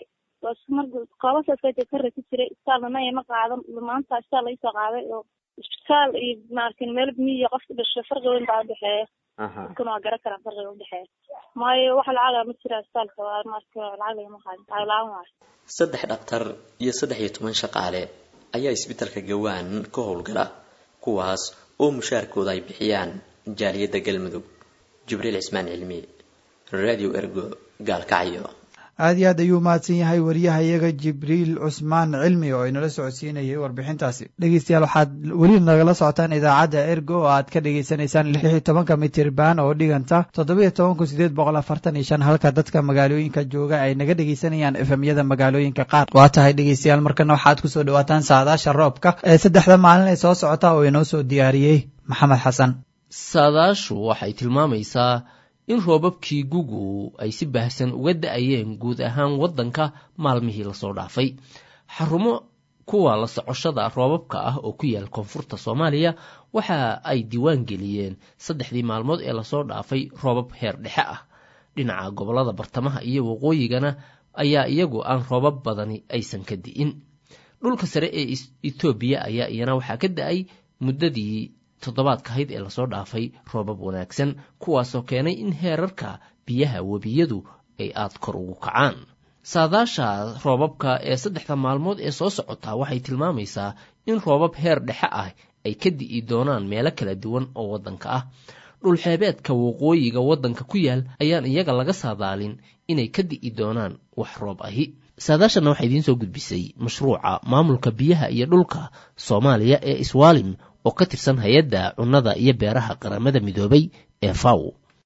S16: koobasaaska ka rati jiray isbitaalna naya ma qaadan maanta isbitaal laga soo qaaday oo isbitaal iyo maarkin meel miyiga qofka dhashay farqi weyn baa udhexeeya dadkana waa garan karaan farqiga udhexeeya maayo wax lacaga ma jira isbitaalka waa marka lacag lagama qaadin lacag la-aan waayo
S12: saddex dhaktar iyo saddex iyo toban shaqaale ayaa isbitalka gawaan ka howlgala kuwaas oo mushaarkooda ay bixiyaan jaaliyadda galmudug jibriil cismaan cilmi radio ergo gaalkacyo
S2: aada iyo aad ayuu mahadsan yahay wariyaha iyaga jibriil cusmaan cilmi oo inala socodsiinayay warbixintaasi dhegeystayaal waxaad weli nagala socotaan idaacadda ergo oo aad ka dhagaysanaysaan lix iyo tobanka mitirban oo dhiganta toddobiyo toban kun sideed boqol afartan iyo shan halka dadka magaalooyinka jooga ay naga dhegeysanayaan efemyada magaalooyinka qaar waa tahay dhegeystayaal markana waxaad kusoo dhawaataan saadaasha roobka ee saddexda maalin ee soo socota oo inoo soo diyaariyey maxamed xasan
S17: saadaashu waxay tilmaamaysaa in roobabkii gugu ay si baahsan uga da-ayeen guud ahaan waddanka maalmihii lasoo dhaafay xarumo kuwa la socoshada roobabka ah oo ku yaal koonfurta soomaaliya waxa ay diiwaan geliyeen saddexdii maalmood ee lasoo dhaafay roobab heer dhexe ah dhinaca gobollada bartamaha iyo waqooyigana ayaa iyagu aan roobab badani aysan ka di'in dhulka sare ee etoobiya ayaa iyana waxaa ka da-ay muddadii toddobaadka ahayd ee lasoo dhaafay roobab wanaagsan kuwaasoo keenay in heerarka biyaha webiyadu ay aad kor ugu kacaan saadaasha roobabka ee saddexda maalmood ee soo socotaa waxay tilmaamaysaa in roobab heer dhexe ah ay ka di'i doonaan meelo kala duwan oo waddanka ah dhulxeebeedka waqooyiga waddanka ku yaal ayaan iyaga laga saadaalin inay ka di'i doonaan wax roob ahi saadaashana waxaa idiin soo gudbisay mashruuca maamulka biyaha iyo dhulka soomaaliya ee iswaalim oo ka tirsan hay-adda cunnada iyo beeraha qaramada midoobay ee faw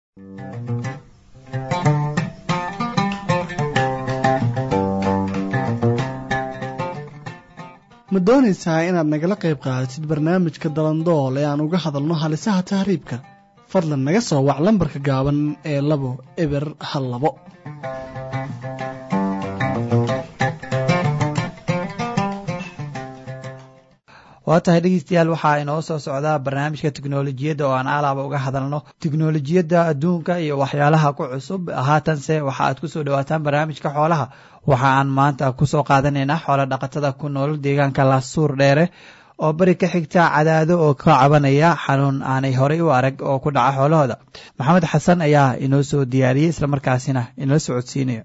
S18: ma doonaysaa inaad nagala qayb qaadatid barnaamijka dalandool ee aan uga hadalno halisaha tahriibka fadlan naga soo wac lambarka gaaban ee labo eber hal labo
S2: waa tahay dhegeystayaal waxaa inoo soo socdaa barnaamijka teknolojiyadda oo aan alaaba uga hadalno teknolojiyadda adduunka iyo waxyaalaha ku cusub haatanse waxa aad kusoo dhawaataan barnaamijka xoolaha waxa aan maanta kusoo qaadanaynaa xoola dhaqatada ku nool deegaanka laasuur dheere oo beri ka xigta cadaado oo ka cabanaya xanuun aanay horey u arag oo ku dhaca xoolahooda maxamed xasan ayaa inoo soo diyaariyey islamarkaasina inala socodsiinaya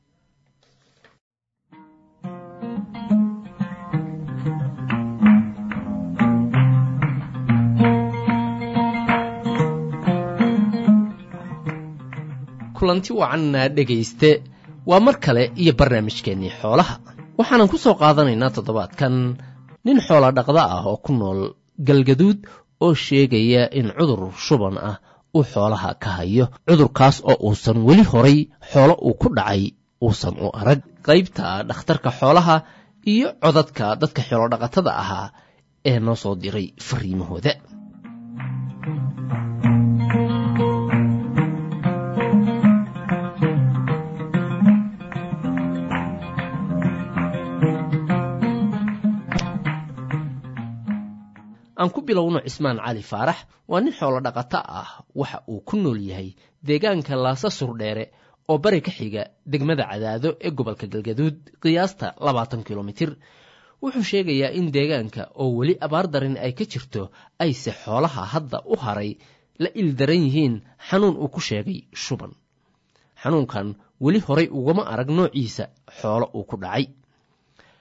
S17: kulanti wacanna dhegayste waa mar kale iyo barnaamijkeennii xoolaha waxaanan ku soo qaadanaynaa toddobaadkan nin xoola dhaqda ah oo ku nool galgaduud oo sheegaya in cudur shuban ah uu xoolaha ka hayo cudurkaas oo uusan weli horay xoolo uu ku dhacay uusan u arag qaybta dhakhtarka xoolaha iyo codadka dadka xoolodhaqatada ahaa ee noo soo diray fariimahooda aan ku bilowno cismaan cali faarax waa nin xoolo dhaqato ah waxa uu ku nool yahay deegaanka laasa surdheere oo bari ka xiga degmada cadaado ee gobolka galgaduud qiyaasta labaatan kilomitir wuxuu sheegayaa in deegaanka oo weli abaar darin ay ka jirto ayse xoolaha hadda u haray la ildaran yihiin xanuun uu ku sheegay shuban xanuunkan weli horay ugama arag noociisa xoolo uu ku dhacay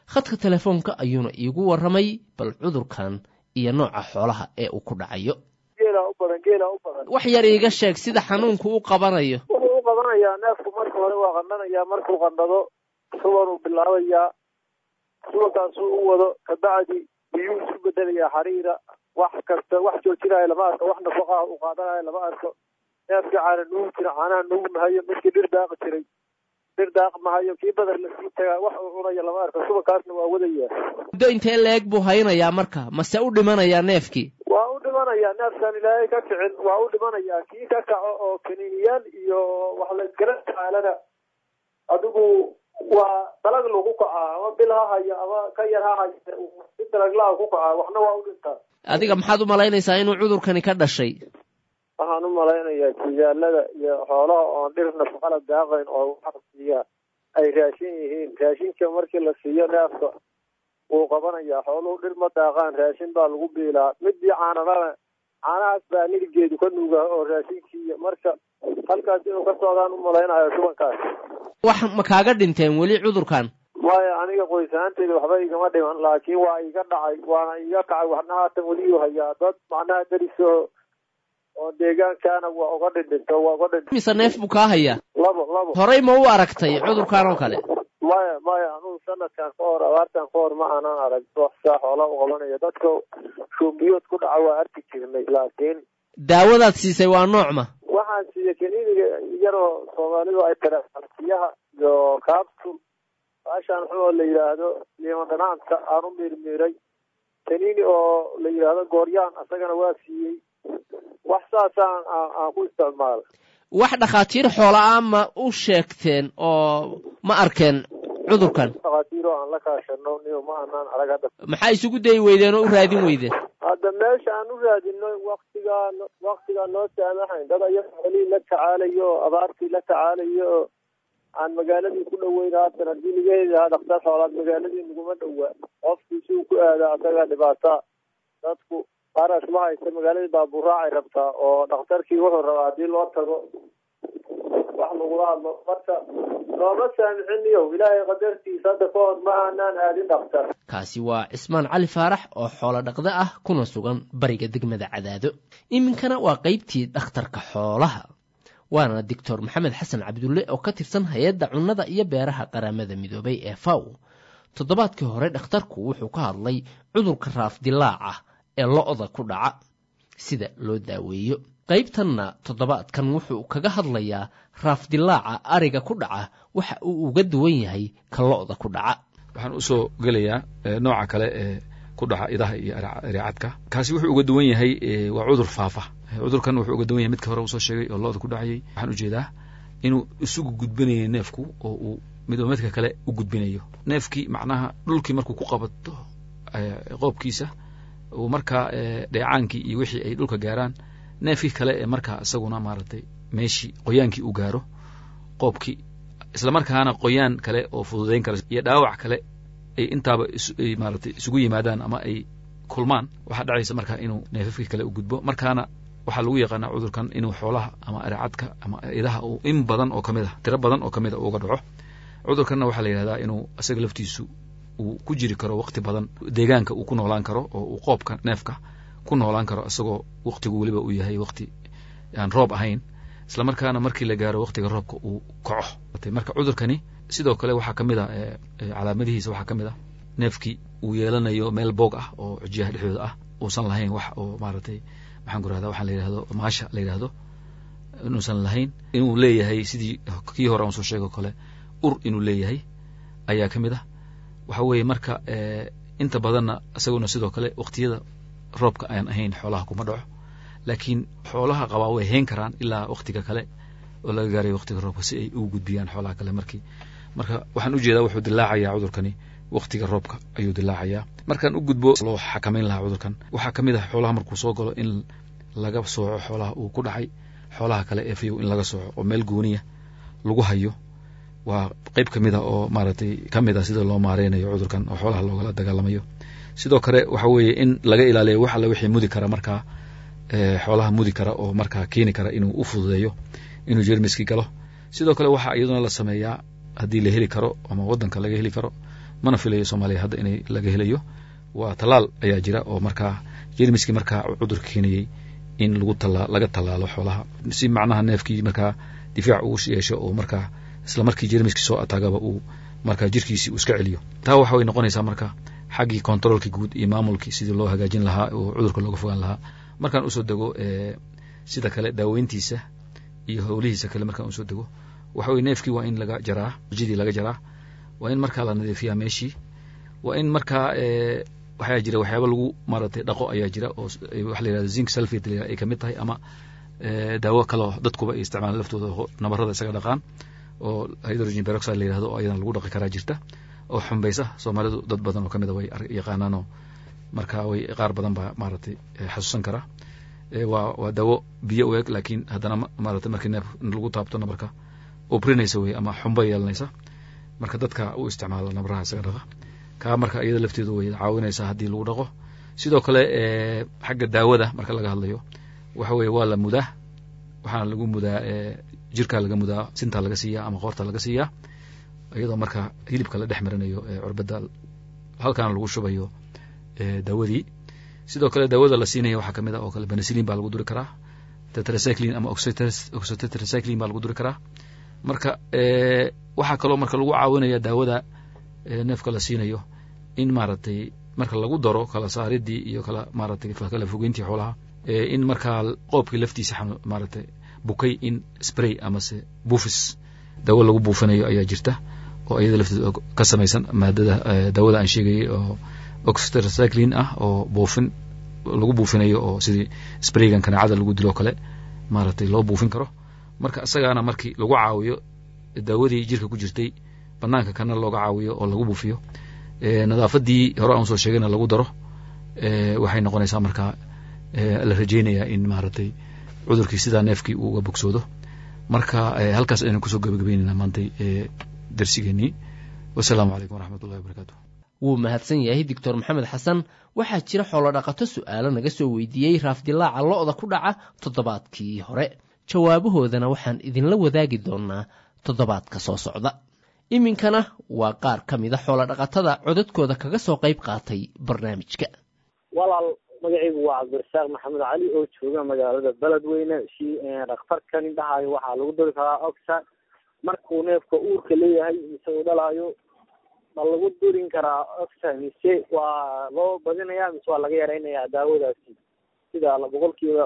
S17: khadka telefoonka ayuuna iigu warramay bal cudurkan iyo nooca xoolaha ee uu ku dhacayo
S19: geelaa u badan geelaa u badan
S17: wax yar iiga sheeg sida xanuunku u qabanayo
S19: wuxuu u qabanayaa neefku marka hore waa qandhanayaa markuu qandhado subanuu bilaabayaa subankaasuu u wado kabacdi biyuu isu bedelayaa xariira wax kasta wax joojinaya lama arko wax nafaqaha uu qaadanaya lama arko neefkii caana nuugi jira caanaha nuugi mahayo midkii dhir daaqi jiray dhir daaq mahayo kii badar lasii tagaa wax uu cunaya lama arko subankaasna waa wadayaa
S17: muddo intee leeg buu haynayaa marka mase u dhimanayaa neefkii
S19: waa u dhimanayaa neefkaan ilaahay ka kicin waa u dhimanayaa kii ka kaco oo kaniiniyaal iyo wax la iskala tacaalana adigu waa dalag lagu kacaa ama bil ha hayo ama ka yar ha hayo si dalaglaha ku kacaa waxna waa u dhintaa
S17: adiga maxaad u malaynaysaa inuu cudurkani ka dhashay
S19: waxaan u malaynayaa jigaalada iyo xoolaha oon dhir nafaqala daaqayn oo waxa siiya ay raashin yihiin raashinka markii la siiyo neefka wuu qabanayaa xooluhu dhir ma daaqaan raashin baa lagu biilaa midii caanadana caanahaas baa niligeedu ka nuugaa oo raashinkiiya marka halkaas inuu ka socdaan u malaynayo subankaas
S17: wax ma kaaga dhinteen weli cudurkan
S19: maya aniga qoys ahaanteyda waxba igama dhiman laakiin waa iga dhacay waana iga kacay waxna haatan weliyuu hayaa dad macnaha deriso oo deegaankaana waa uga dhindhinto waa uga dhindhin
S17: mise neef buu kaa hayaa
S19: labo labo
S17: horey ma u aragtay cudurkan oo kale
S19: maya maya anugu sanadkan ka hor abaartan ka hor ma aanan arag wax saa xoola u qabanaya dadka shumbiyood ku dhaca waa arki jirnay laakiin
S17: daawadaad siisay waa noocma
S19: waxaan siiyey kaniiniga yaroo soomaalidu ay tiraahdo siyaha iyo capsul baashaan xun oo la yidhaahdo liima dhanaanta aan u miirmiiray kaniini oo la yidhaahdo gooryaan asagana waa siiyey wax saasaan aan ku isticmaalay
S17: wax dhakhaatiir xoola ah ma u sheegteen oo ma arkeen cudurkan
S19: dhakhaatiir oo aan la kaashano niyo ma aanaan arag hadda
S17: maxaa isugu dayi weydeen oo u raadin weydeen
S19: hadda meesha aan u raadino waktigaa waktigaa noo saamahayn dad aya xoolihii la tacaalayo oo abaartii la tacaalayo oo aan magaaladii ku dhoweyn haatan haddii laga heli lahaa dhakhtar xoolaad magaaladii naguma dhowaa qofkii si uu ku aadaa asagaa dhibaata dadku qaaraas ma haysta magaaladii baabuuraacay rabtaa oo dhakhtarkii wuxuu rabaa haddii loo tago wax lagula hadlo marka looma saamixiniyo ilaahay qadartiisa hadda ka hor ma aanaan aadin dhakhtar
S17: kaasi waa cismaan cali faarax oo xoolo dhaqda ah kuna sugan bariga degmada cadaado iminkana waa qaybtii dhakhtarka xoolaha waana doctor maxamed xasan cabdulle oo ka tirsan hay-adda cunnada iyo beeraha qaramada midoobay ee faw toddobaadkii hore dhakhtarku wuxuu ka hadlay cudurka raafdilaaca ee lo-da ku dhaca sida loo daaweeyo qaybtanna toddobaadkan wuxuu kaga hadlayaa raafdilaaca ariga ku dhaca waxa uu uga duwan yahay ka lo-da ku dhaca
S20: waxaan usoo gelayaa nooca kale ee ku dhaca idaha iyo areecadka kaasi wuxuu uga duwan yahay waa cudur faafa cudurkan wuxuu uga duwan yahay midka hore usoo sheegay oo lo-da ku dhacayay waxaan ujeedaa inuu isugu gudbinayo neefku oo uu midba midka kale u gudbinayo neefkii macnaha dhulkii markuu ku qabato qoobkiisa uu markaa dheecaankii iyo wixii ay dhulka gaaraan neefkii kale ee markaa isaguna maaragtay meeshii qoyaankii uu gaaro qoobkii islamarkaana qoyaan kale oo fududayn kara iyo dhaawac kale ay intaaba maaratay isugu yimaadaan ama ay kulmaan waxaa dhacaysa markaa inuu neefafkii kale u gudbo markaana waxaa lagu yaqaanaa cudurkan inuu xoolaha ama areecadka ama idaha uu in badan oo kamid ah tiro badan oo kamid a uga dhaco cudurkanna waxaa la yidhahdaa inuu isaga laftiisu uu ku jiri karo waqti badan deegaanka uu ku noolaan karo oo uu qoobka neefka ku noolaan karo isagoo waqtigu weliba uu yahay waqti aan roob ahayn isla markaana markii la gaaro waqtiga roobka uu kaco marka cudurkani sidoo kale waxaa kamid a calaamadihiisa waxaa kamid ah neefkii uu yeelanayo meel boog ah oo xujiyaha dhexdooda ah uusan lahayn wax oo maaragtay maxaan ku rahda waxaan la yidhahdo maasha la yidhahdo inuusan lahayn inuu leeyahay sidii kii hore aan soo sheego kale ur inuu leeyahay ayaa ka mid ah waxa weeye marka inta badanna isaguna sidoo kale waqtiyada roobka aan ahayn xoolaha kuma dhaco laakiin xoolaha qabaa way hayn karaan ilaa waqtiga kale oo laga gaaray waqtiga roobka si ay ugu gudbiyaan xoolaha kale markii marka waxaan ujeedaa wuxuu dilaacayaa cudurkani waqtiga roobka ayuu dilaacayaa markaan u gudbo loo xakamayn lahaa cudurkan waxaa kamid ah xoolaha markuu soo galo in laga sooco xoolaha uu ku dhacay xoolaha kale ee fayow in laga sooco oo meel gooniya lagu hayo waa qeyb ka mid a oo maaragtay ka mid a sida loo maareynayo cudurkan oo xoolaha loogala dagaalamayo sidoo kale waxa weeye in laga ilaaliyo wax alle wixii mudi kara markaa xoolaha mudi kara oo markaa keeni kara inuu u fududeeyo inuu jermiskii galo sidoo kale waxaa iyaduna la sameeyaa haddii la heli karo ama wadanka laga heli karo mana filayo soomaaliya hadda inay laga helayo waa tallaal ayaa jira oo markaa jermiskii markaa cudurka keenayey in lagu tala laga tallaalo xoolaha si macnaha neefkii markaa difaac uu yeesho oo markaa isla markii jermiskii soo ataagaba uu markaa jirkiisii uu iska celiyo taa waxa way noqonaysaa marka xaggii controolkii guud iyo maamulkii sidii loo hagaajin lahaa oo cudurka looga fogaan lahaa markaan usoo dego sida kale daaweyntiisa iyo howlihiisa kale markaan usoo dego waxa weye neefkii waa in laga jaraa jidii laga jaraa waa in markaa la nadiifiyaa meeshii waa in markaa waxaa jira waxyaaba lagu maaragtay dhaqo ayaa jira oo waxa la yihahda zinc sulfate la ay kamid tahay ama daawo kaleo dadkuba ay isticmaalaan laftooda nabarada isaga dhaqaan oo hydrogen peroxide la yihahdo oo ayadana lagu dhaqi karaa jirta oo xumbaysa soomaalidu dad badan oo kamid a way yaqaanaanoo marka way qaar badan baa maaragtay xasuusan karaa waa waa daawo biyo u eg laakiin haddana maaragtay markii neef lagu taabto nabarka ubrinaysa wey ama xumba yeelanaysa marka dadka u isticmaala nabaraha isaga dhaqa kaa marka iyada lafteedu way caawinaysaa haddii lagu dhaqo sidoo kale xagga daawada marka laga hadlayo waxa weye waa la mudaa waxaana lagu mudaa jirkaa laga mudaa sintaa laga siiyaa ama qoorta laga siiyaa iyadoo marka hilibka la dhex marinayo curbada halkaana lagu shubayo daawadii sidoo kale daawada la siinaya waxaa kamid a oo kale benicillin baa lagu duri karaa tetracyclin ama oxytetracyclin baa lagu duri karaa marka waxaa kaloo marka lagu caawinaya daawada neefka la siinayo in maaragtay marka lagu daro kala saaridii iyo kala maaragtay kala fogeyntii xoolaha in markaa qoobkii laftiisa maaragtay bukay in spray amase buufis daawo lagu buufinayo ayaa jirta oo iyada lafteeda ka samaysan maadada daawada aan sheegayay oo oxytetracyclin ah oo buufin lagu buufinayo oo sidii spraygan kanaacada lagu dilo kale maaragtay loo buufin karo marka isagaana markii lagu caawiyo daawadii jirka ku jirtay banaanka kana looga caawiyo oo lagu buufiyo nadaafadii hore aan soo sheegayna lagu daro waxay noqonaysaa markaa la rajeynayaa in maaragtay cudurkii sidaa neefkii uu uga bogsoodo marka halkaas aynu kusoo gabagabeynayna maantay darsigeenii wasalaamu calaykum waraxmat ullahi wabarakaatu
S17: wuu mahadsan yahay doctor maxamed xasan waxaa jira xoolodhaqato su'aalo naga soo weydiiyey raafdilaaca lo'da ku dhaca toddobaadkii hore jawaabahoodana waxaan idinla wadaagi doonaa toddobaadka soo socda iminkana waa qaar ka mida xoolodhaqatada codadkooda kaga soo qayb qaatay barnaamijka
S21: walaal magacaygu waa cabdirasaaq maxamed cali oo jooga magaalada beledweyne si dhakhtarkan indhahayo waxaa lagu dari karaa oxa markuu neefka uurka leeyahay mise uu dhalaayo ma lagu durin karaa oxa mise waa loo badinayaa mise waa laga yaraynayaa daawadaasi sida boqolkiiba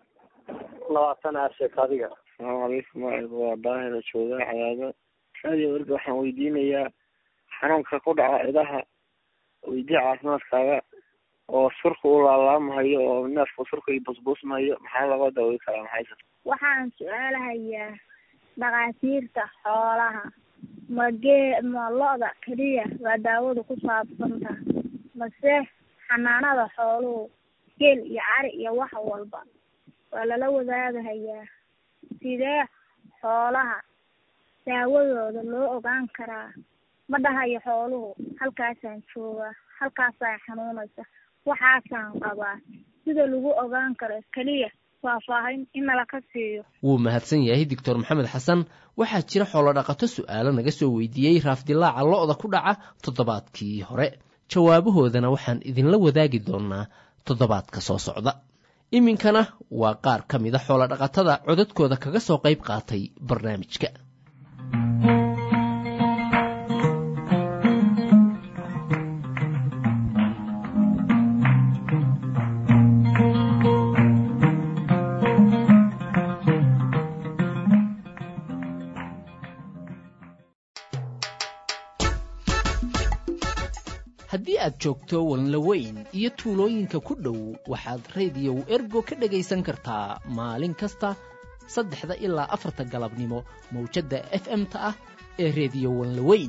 S21: labaatan aa sheegta adiga
S22: asalaamu calaykum magacaygu waa daahira jooga cadaado radio erga waxaan weydiinayaa xanuunka ku dhaca idaha weydii caafimaadkaaga oo surka u laalaamahayo oo neefka surka iyo busbuusmahayo maxaa laga daawey karaa maxay
S23: waxaan su-aalahayaa dhakhaatiirta xoolaha ma gee ma lo-da keliya waa daawadu ku saabsanta mase xanaanada xooluhu geel iyo cari iyo wax walba waa lala wadaagahayaa sidee xoolaha daawadooda loo ogaan karaa ma dhahayo xooluhu halkaasaan joogaa halkaasaan xanuunaysa waxaasaan qabaa sida lagu ogaan karo keliya faahfaahin in nala ka siiyo
S17: wuu mahadsan yahay doctor maxamed xasan waxaa jira xoolodhaqato su'aalo naga soo weydiiyey raafdilaaca lo'da ku dhaca toddobaadkii hore jawaabahoodana waxaan idinla wadaagi doonaa toddobaadka soo socda iminkana waa qaar ka mida xoolodhaqatada codadkooda kaga soo qayb qaatay barnaamijka haddii aad joogto walnlaweyn iyo tuulooyinka ku dhow waxaad rediyow ergo ka dhegaysan kartaa maalin kasta saddexda ilaa afarta galabnimo mawjadda f m-ta ah ee rediyo walnaweyn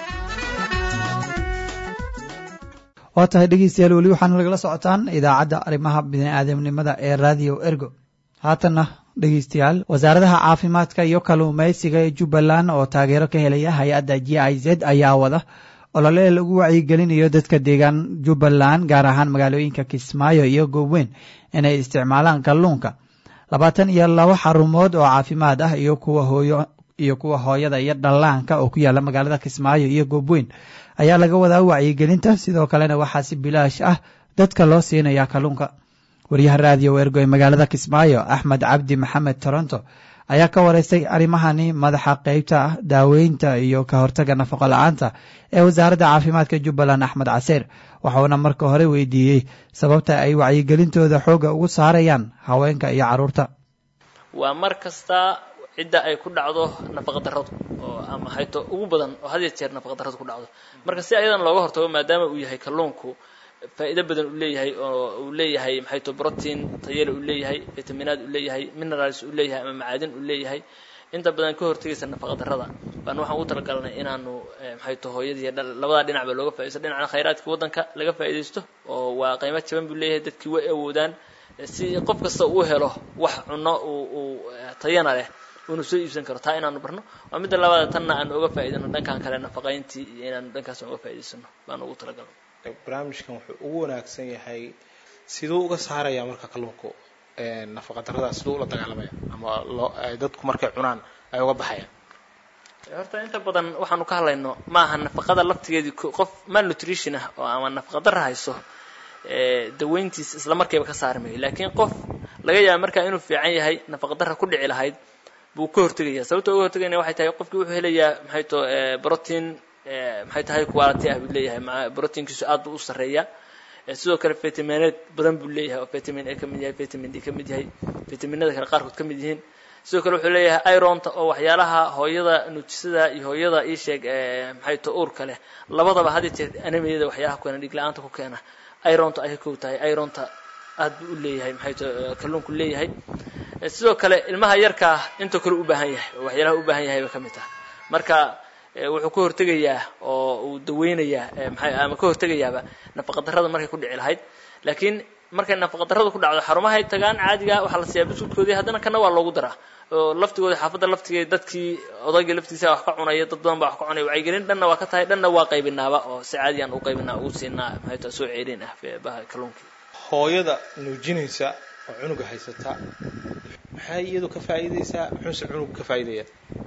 S2: waa tahay dhegeystayaal weli waxaana lagala socotaan idaacadda arrimaha bini'aadamnimada ee radio ergo haatanna dhegeystayaal wasaaradaha caafimaadka iyo kalluumaysiga ee jubbaland oo taageero ka helaya hay-adda g i z ayaa wada olole lagu wacyigelinayo dadka deegaan jubbaland gaar ahaan magaalooyinka kismaayo iyo goobweyn inay isticmaalaan kalluunka labaatan iyo laba xarumood oo caafimaad ah iyo kuwa hooyo iyo kuwa hooyada iyo dhallaanka oo ku yaalla magaalada kismaayo iyo goobweyn ayaa laga wadaa wacyigelinta sidoo kalena waxaa si bilaash ah dadka loo siinayaa kalluunka wariyaha raadiyo ergo ee magaalada kismaayo axmed cabdi maxamed toronto ayaa ka wareystay arrimahani madaxa qeybta daaweynta iyo ka hortaga nafaqo la-aanta ee wasaaradda caafimaadka jubbaland axmed caseer waxauna marka hore weydiiyey sababta ay wacyigelintooda xoogga ugu saarayaan haweenka iyo carruurta
S1: waa mar kasta cidda ay ku dhacdo nafaqa darradu oo ama hayto ugu badan oo had iyo jeer nafaqa darradu ku dhacdo marka si ayadan looga hortago maadaama uu yahay kalluunku faa'iido badan uu leeyahay oo uu leeyahay maxay to protein tayale uu leeyahay vitaminaad uu leeyahay minerals uu leeyahay ama macaadin uu leeyahay inta badan ka hortagaysa nafaqa darrada baan waxaan ugu talagalnay inaanu maxay to hooyadii labada dhinacba looga faaidaysto dhinacna khayraadka waddanka laga faa'iidaysto oo waa qiimo jaban buu leeyahay dadkii way awoodaan si qof kasta uu helo wax cunno uu uu tayana leh uunu soo iibsan karo taa inaanu barno waa midda labaada tanna aanu oga faa'iidano dhankan kale nafaqayntii iyo inaanu dhankaas uga faa'idaysano baan ugu talagalnay
S3: barnaamijkan wuxuu ugu wanaagsan yahay siduu uga saaraya marka kalluunku nafaqa darrada siduu ula dagaalamaya ama loo dadku markay cunaan ay uga baxayaan
S1: horta inta badan waxaanu ka hadlayno maaha nafaqada laftigeedii qof malnutrition ah oo ama nafaqa darra hayso daweyntiis isla markiiba ka saari mayo laakiin qof laga yaaba markaa inuu fiican yahay nafaqa darra ku dhici lahayd buu ka hortegaya sababta uga hortegayna waxay tahay qofkii wuxuu helayaa maxay to protein maxay tahay quality ah buu leeyahay proteinkiisu aad buu u sarreeyaa sidoo kale vitamineed badan buu leeyahay oo vitamin a ka mid yahay vitamin d ka mid yahay vitaminada kale qaarkood ka mid yihiin sidoo kale wuxuu leeyahay ironta oo waxyaalaha hooyada nuujisada iyo hooyada ii sheeg maxay to uurka leh labadaba had jeer anemiyada waxyaalaha keena dhig la-aanta ku keena ironta ay ka kow tahay ironta aad buu u leeyahay maxay to kalluunku leeyahay sidoo kale ilmaha yarkaa intoo kale u baahan yahay oo waxyaalaha u baahan yahay bay ka mid tahay marka wuxuu ka hortegayaa oo uu daweynayaa maxay ama ka hortegayaaba nafaqa darrada markay ku dhici lahayd laakiin markay nafaqa darradu ku dhacdo xarumahay tagaan caadiga waxaa la siiyaa bisudkoodii haddana kana waa loogu daraa oo laftigooda xaafadda laftigeeda dadkii odayga laftiisa wax ka cunaya dad badan baa wax ka cunaya wacyigelin dhanna waa ka tahay dhanna waa qaybinaaba oo si caadiyan u qaybinaa ugu siinaa maxay tahay soo ceelin ah baha kalluunkii
S3: hooyada nuujinaysa oo cunuga haysata maxay iyadu ka faa'iidaysaa muxuuse cunugu ka faa'iidaya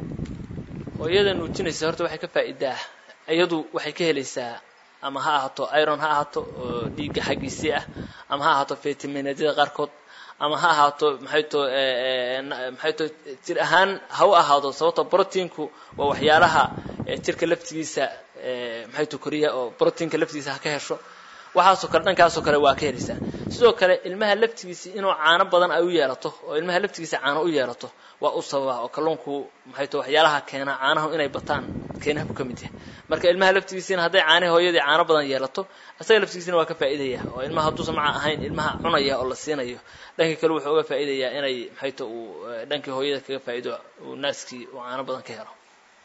S1: hooyada nuujinaysa horta waxay ka faa'iidaa iyadu waxay ka helaysaa ama ha ahaato iron ha ahaato oo dhiigga xaggiisii ah ama ha ahaato vitaminadyada qaarkood ama ha ahaato maxay to maxay to jir ahaan ha u ahaado sababto proteinku waa waxyaalaha jirka laftigiisa maxay to koriya oo proteinka laftigiisa ha ka hesho waxaasoo kale dhankaasoo kale waa ka helaysaa sidoo kale ilmaha laftigiisa inuu caano badan ay u yeelato oo ilmaha laftigiisa caano u yeelato waa u sababa oo kalluunku maxay to waxyaalaha keena caanahu inay bataan keenaha buu ka mid yahay marka ilmaha laftigiisina hadday caanahi hooyadii caano badan yeelato isaga laftigiisina waa ka faa'iidaya oo ilmaha hadduusan maca ahayn ilmaha cunaya oo la siinayo dhankii kale wuxuu uga faa'iidayaa inay maxay to uu dhankii hooyada kaga faa'iido uu naaskii uu caano badan ka helo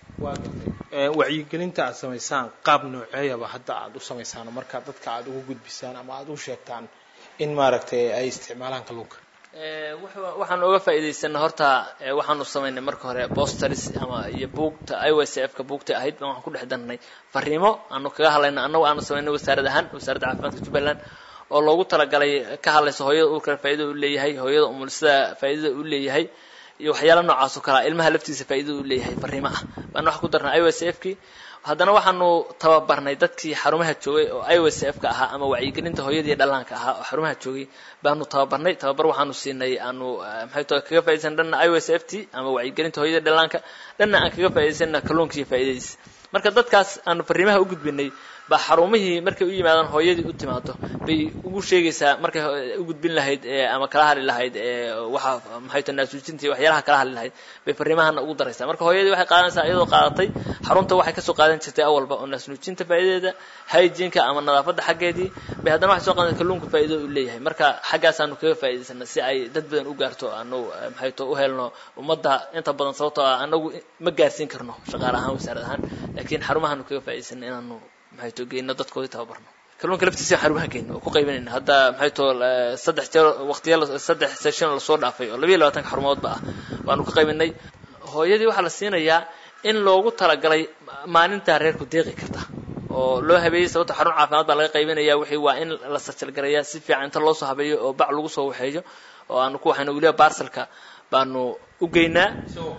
S3: wacyigelinta aad samaysaan qaab nooceeyaba hadda aad u samaysaan marka dadka aad ugu gudbisaan ama aad u sheegtaan in maaragtay ay isticmaalaan kalluunka
S1: waxaan uga faa'iidaysanay horta waxaanu samaynay marka hore bosters ama iyo buugta i w c f ka buugta ahayd baan waxaan ku dhex darnay fariimo aanu kaga hadlayno annagu aanu samaynay wasaarad ahaan wasaaradda caafimaadka jubbaland oo loogu talagalay ka hadlayso hooyada uurkale faa'iidada u leeyahay hooyada umulisada faa'iidada u leeyahay iyo waxyaala noocaas oo kalea ilmaha laftiisa faa'iidada u leeyahay fariimo ah baan wax ku darnay i w c f kii haddana waxaanu tababarnay dadkii xarumaha joogay oo i w c f ka ahaa ama wacyigelinta hooyadii dhallaanka ahaa oo xarumaha joogay baanu tababarnay tababar waxaanu siinay aanu maxay to kaga faaidaysan dhanna i w c f t ama wacyigelinta hooyadii dhallaanka dhanna aan kaga faa'idaysana kalluunka iyo faa'iidadiisa marka dadkaas aanu fariimaha u gudbinay baa xarumihii markay u yimaadaan hooyadii u timaado bay ugu sheegaysaa markay u gudbin lahayd ama kala hadli lahayd waxa maxay to naasuujinta iyo waxyaalaha kala hadli lahayd bay fariimahana ugu daraysaa marka hooyadii waxay qaadanaysaa iyadoo qaadatay xarunta waxay kasoo qaadan jirtay awalba oo naasnuujinta faa'iidadeeda hygienka ama nadaafadda xaggeedii bay haddana waxay soo qaadan kalluunka faa'iidada u leeyahay marka xaggaasaanu kaga faa'idaysana si ay dad badan u gaarto anu maxay to u helno ummadda inta badan sababtoo ah anagu ma gaarsiin karno shaqaale ahaan wasaarad ahaan laakiin xarumahaanu kaga faa'idaysana inaanu maxay to geyno dadkoodii tababarno kalluunka laftiisa xarumaha geyno oo ku qaybanayna hadda maxay to saddex jeer waqtiya saddex session lasoo dhaafay oo labayo labaatanka xarumoodba ah baanu ka qaybinay hooyadii waxaa la siinayaa in loogu talagalay maalintaa reerku deeqi karta oo loo habeeyey sababta xarun caafimaad baa laga qaybinaya wixii waa in la sajalgarayaa si fiican inta loo soo habeeyo oo bac lagu soo waxeeyo oo aanu ku waxayna weliba baarsalka baanu u geynaa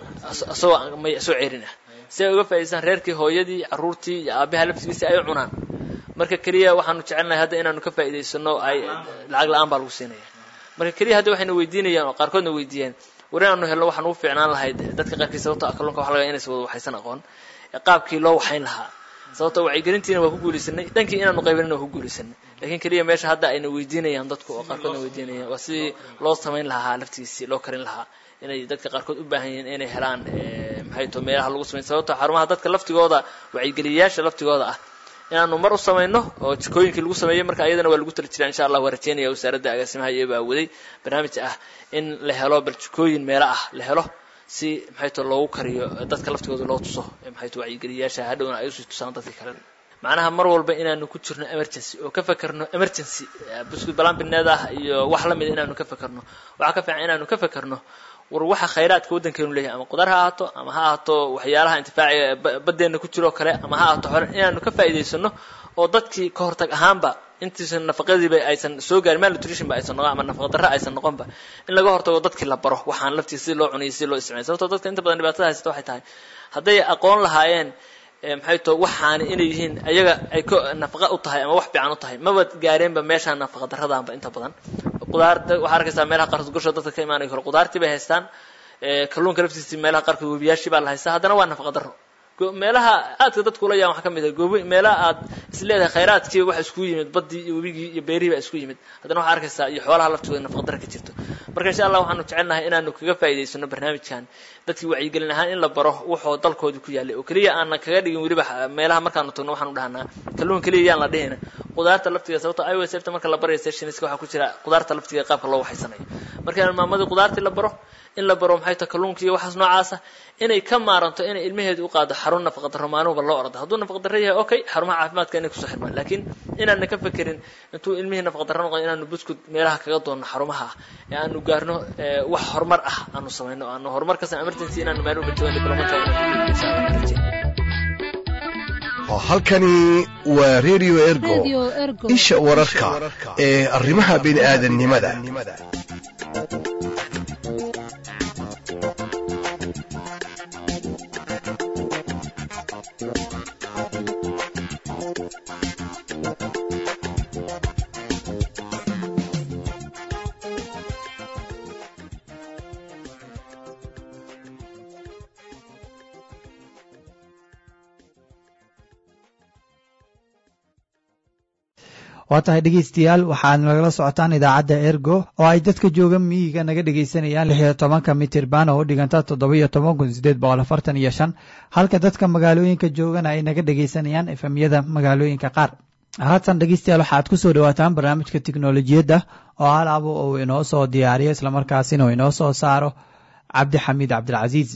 S1: isagoo may soo ceerinah si ay uga faa'idaystaan reerkii hooyadii carruurtii iyo aabaha laftigiisa ay u cunaan marka keliya waxaanu jecelnahay hadda inaanu ka faa'idaysano ay lacag la-aan baa lagu siinaya marka keliya hadda waxayna weydiinayaan oo qaarkoodna weydiiyeen war inaanu helno waxaan ugu fiicnaan lahayd dadka qaarkiis sababto ah kalluunka waxa laga inaysan wada waxaysan aqoon qaabkii loo waxayn lahaa sababto wacyigelintiina waa ku guulaysanay dhankii inaanu qaybinina waa ku guulaysanay laakiin keliya meesha hadda ayna weydiinayaan dadku oo qaarkoodna weydiinayaan waa sidii loo samayn lahaa laftiisii loo karin lahaa inay dadka qaarkood u baahan yihiin inay helaan maxay to meelaha lagu samayn sababto xarumaha dadka laftigooda wacyigeliyayaasha laftigooda ah inaanu mar u samayno oo jikooyinkii lagu sameeyey marka ayadana waa lagu tali jiraa insha allah waa rajeynaya wasaaradda agaasimaha iyo baa waday barnaamij ah in la helo bal jikooyin meelo ah la helo si maxay to loogu kariyo dadka laftigooda loo tuso maxay to wacyigeliyayaasha hadhowna ay usii tusaan dadkii kale macnaha mar walba inaanu ku jirno emergency oo ka fekerno emergency buskud balambineed ah iyo wax lamida inaanu ka fekerno waxaa ka fiican inaanu ka fekerno war waxa khayraadka waddankeenu leeyahay ama qudar ha ahaato ama ha ahaato waxyaalaha intifaaciga baddeena ku jiroo kale ama ha ahaato xore inaanu ka faa'iidaysano oo dadkii ka hortag ahaanba intiisan nafaqadiiba aysan soo gaarin malnutrition ba aysan noqon ama nafaqa darra aysan noqonba in laga hortago dadkii la baro waxaan laftiisa si loo cunayay si loo isticmaalay sababtoo dadka inta badan dhibaatada haysata waxay tahay hadday aqoon lahaayeen maxay to waxaani inay yihiin ayaga ay ko nafaqa u tahay ama wax fiican u tahay maba gaareenba meeshaan nafaqa darradaanba inta badan qudaarta waxaa arkaysaa meelaha qaarkood gosha dadka ka imaanaya kale qudaartii bay haystaan kalluunka laftiisii meelaha qaarkood webiyaashii baa la haystaa haddana waa nafaqa darro meelaha aadka dadku ula yaan waxaa ka mid ah goobi meelaha aad is leedahay khayraadkii waxa isku yimid baddii iyo webigii iyo beerihii baa isku yimid haddana waxaa arkaysaa iyo xoolaha laftigooda nafaqa darra ka jirto marka insha allah waxaanu jecelnahay inaanu kaga faa'idaysano barnaamijkan dadkii wacyigelin ahaan in la baro wuxuu dalkoodii ku yaallay oo keliya aanan kaga dhigin weliba meelaha markaanu tagno waxaanu dhahnaa kalluun keliya yaan la dhihina qudaarta laftigeeda sababto iwsfta marka la barayo sessionska waxaa ku jira qudaarta laftigeeda qaabka loo waxaysanayo marka in maamadii qudaartii la baro in la baro maxay tahay kalluunka iyo waxaas noocaasa inay ka maaranto inay ilmaheedu u qaado xarun nafaqa darro maanuhuba loo ordo hadduu nafaqa darro yahay okay xarumaha caafimaadka inay kusoo xirmaan laakiin inaana ka fekerin intuu ilmihii nafaqa darro noqon inaanu buskud meelaha kaga doonno xarumaha ah ee aanu gaarno wax horumar ah aanu samayno aanu horumar kasan emergency inaanu maalin badbadan diplomatic
S4: halkani waa radio ergo isha wararka ee arrimaha bini'aadanimada
S2: waa tahay dhegeystayaal waxaad nagala socotaan idaacadda ergo oo ay dadka jooga miyiga naga dhegeysanayaan lix iyo tobanka mitirban oo u dhiganta toddoba iyo toban kun sideed boqol afartan iyo shan halka dadka magaalooyinka joogana ay naga dhegeysanayaan efemyada magaalooyinka qaar haatan dhegeystayaal waxaad ku soo dhawaataan barnaamijka tiknolojiyadda oo halaabo uu inoo soo diyaariyo islamarkaasina uu inoo soo saaro cabdixamiid cabdilcasiis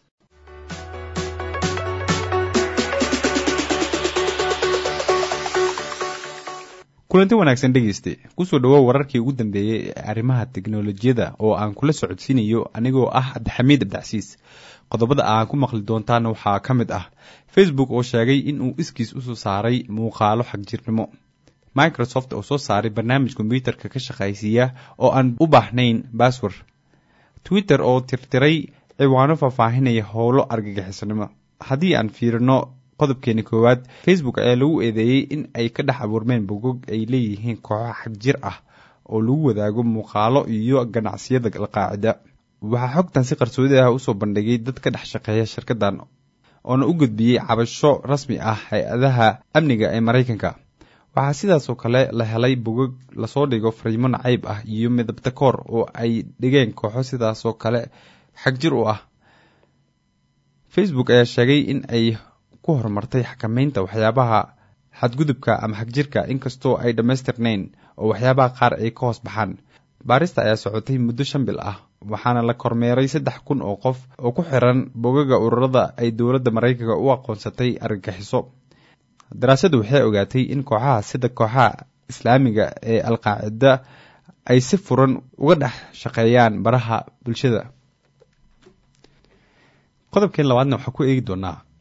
S10: kulanti wanaagsan dhegeyste kusoo dhawow wararkii ugu dambeeyey ee arrimaha teknolojiyadda oo aan kula socodsiinayo anigoo ah cabdixamiid abdicasiis qodobada aan ku maqli doontaana waxaa ka mid ah facebook oo sheegay in uu iskiis usoo saaray muuqaalo xagjirnimo microsoft oo soo saaray barnaamij kombyuutarka ka shaqaysiiya oo aan u baahnayn baswer twitter oo tirtiray ciwaano faahfaahinaya howlo argagixisnimo haddii aan fiirino qodobkeeni koowaad facebook ayaa lagu eedeeyey in ay ka dhex abuurmeen bogog ay leeyihiin kooxo xagjir ah oo lagu wadaago muuqaalo iyo ganacsiyada alqaacida waxaa xogtan si qarsoodi ah usoo bandhigay dad ka dhex shaqeeya shirkadan oona u gudbiyey cabasho rasmi ah hay-adaha amniga ee maraykanka waxaa sidaasoo kale la helay bogog lasoo dhigo fariimo nacayb ah iyo midabta koor oo ay dhigeen kooxo sidaasoo kale xagjir u ah facebook ayaa sheegay in ay ku horumartay xakameynta waxyaabaha xadgudubka ama xagjirka inkastoo ay dhammaystirnayn oo waxyaabaha qaar ay ka hoos baxaan baarista ayaa socotay muddo shan bil ah waxaana la kormeeray saddex kun oo qof oo ku xiran bogaga ururada ay dowladda maraykanka u aqoonsatay argagixiso daraasaddu waxay ogaatay in kooxaha sida kooxaha islaamiga ee alqaacida ay si furan uga dhex shaqeeyaan baraha bulshada qodobkeen labaadna waxaa ku eegi doonaa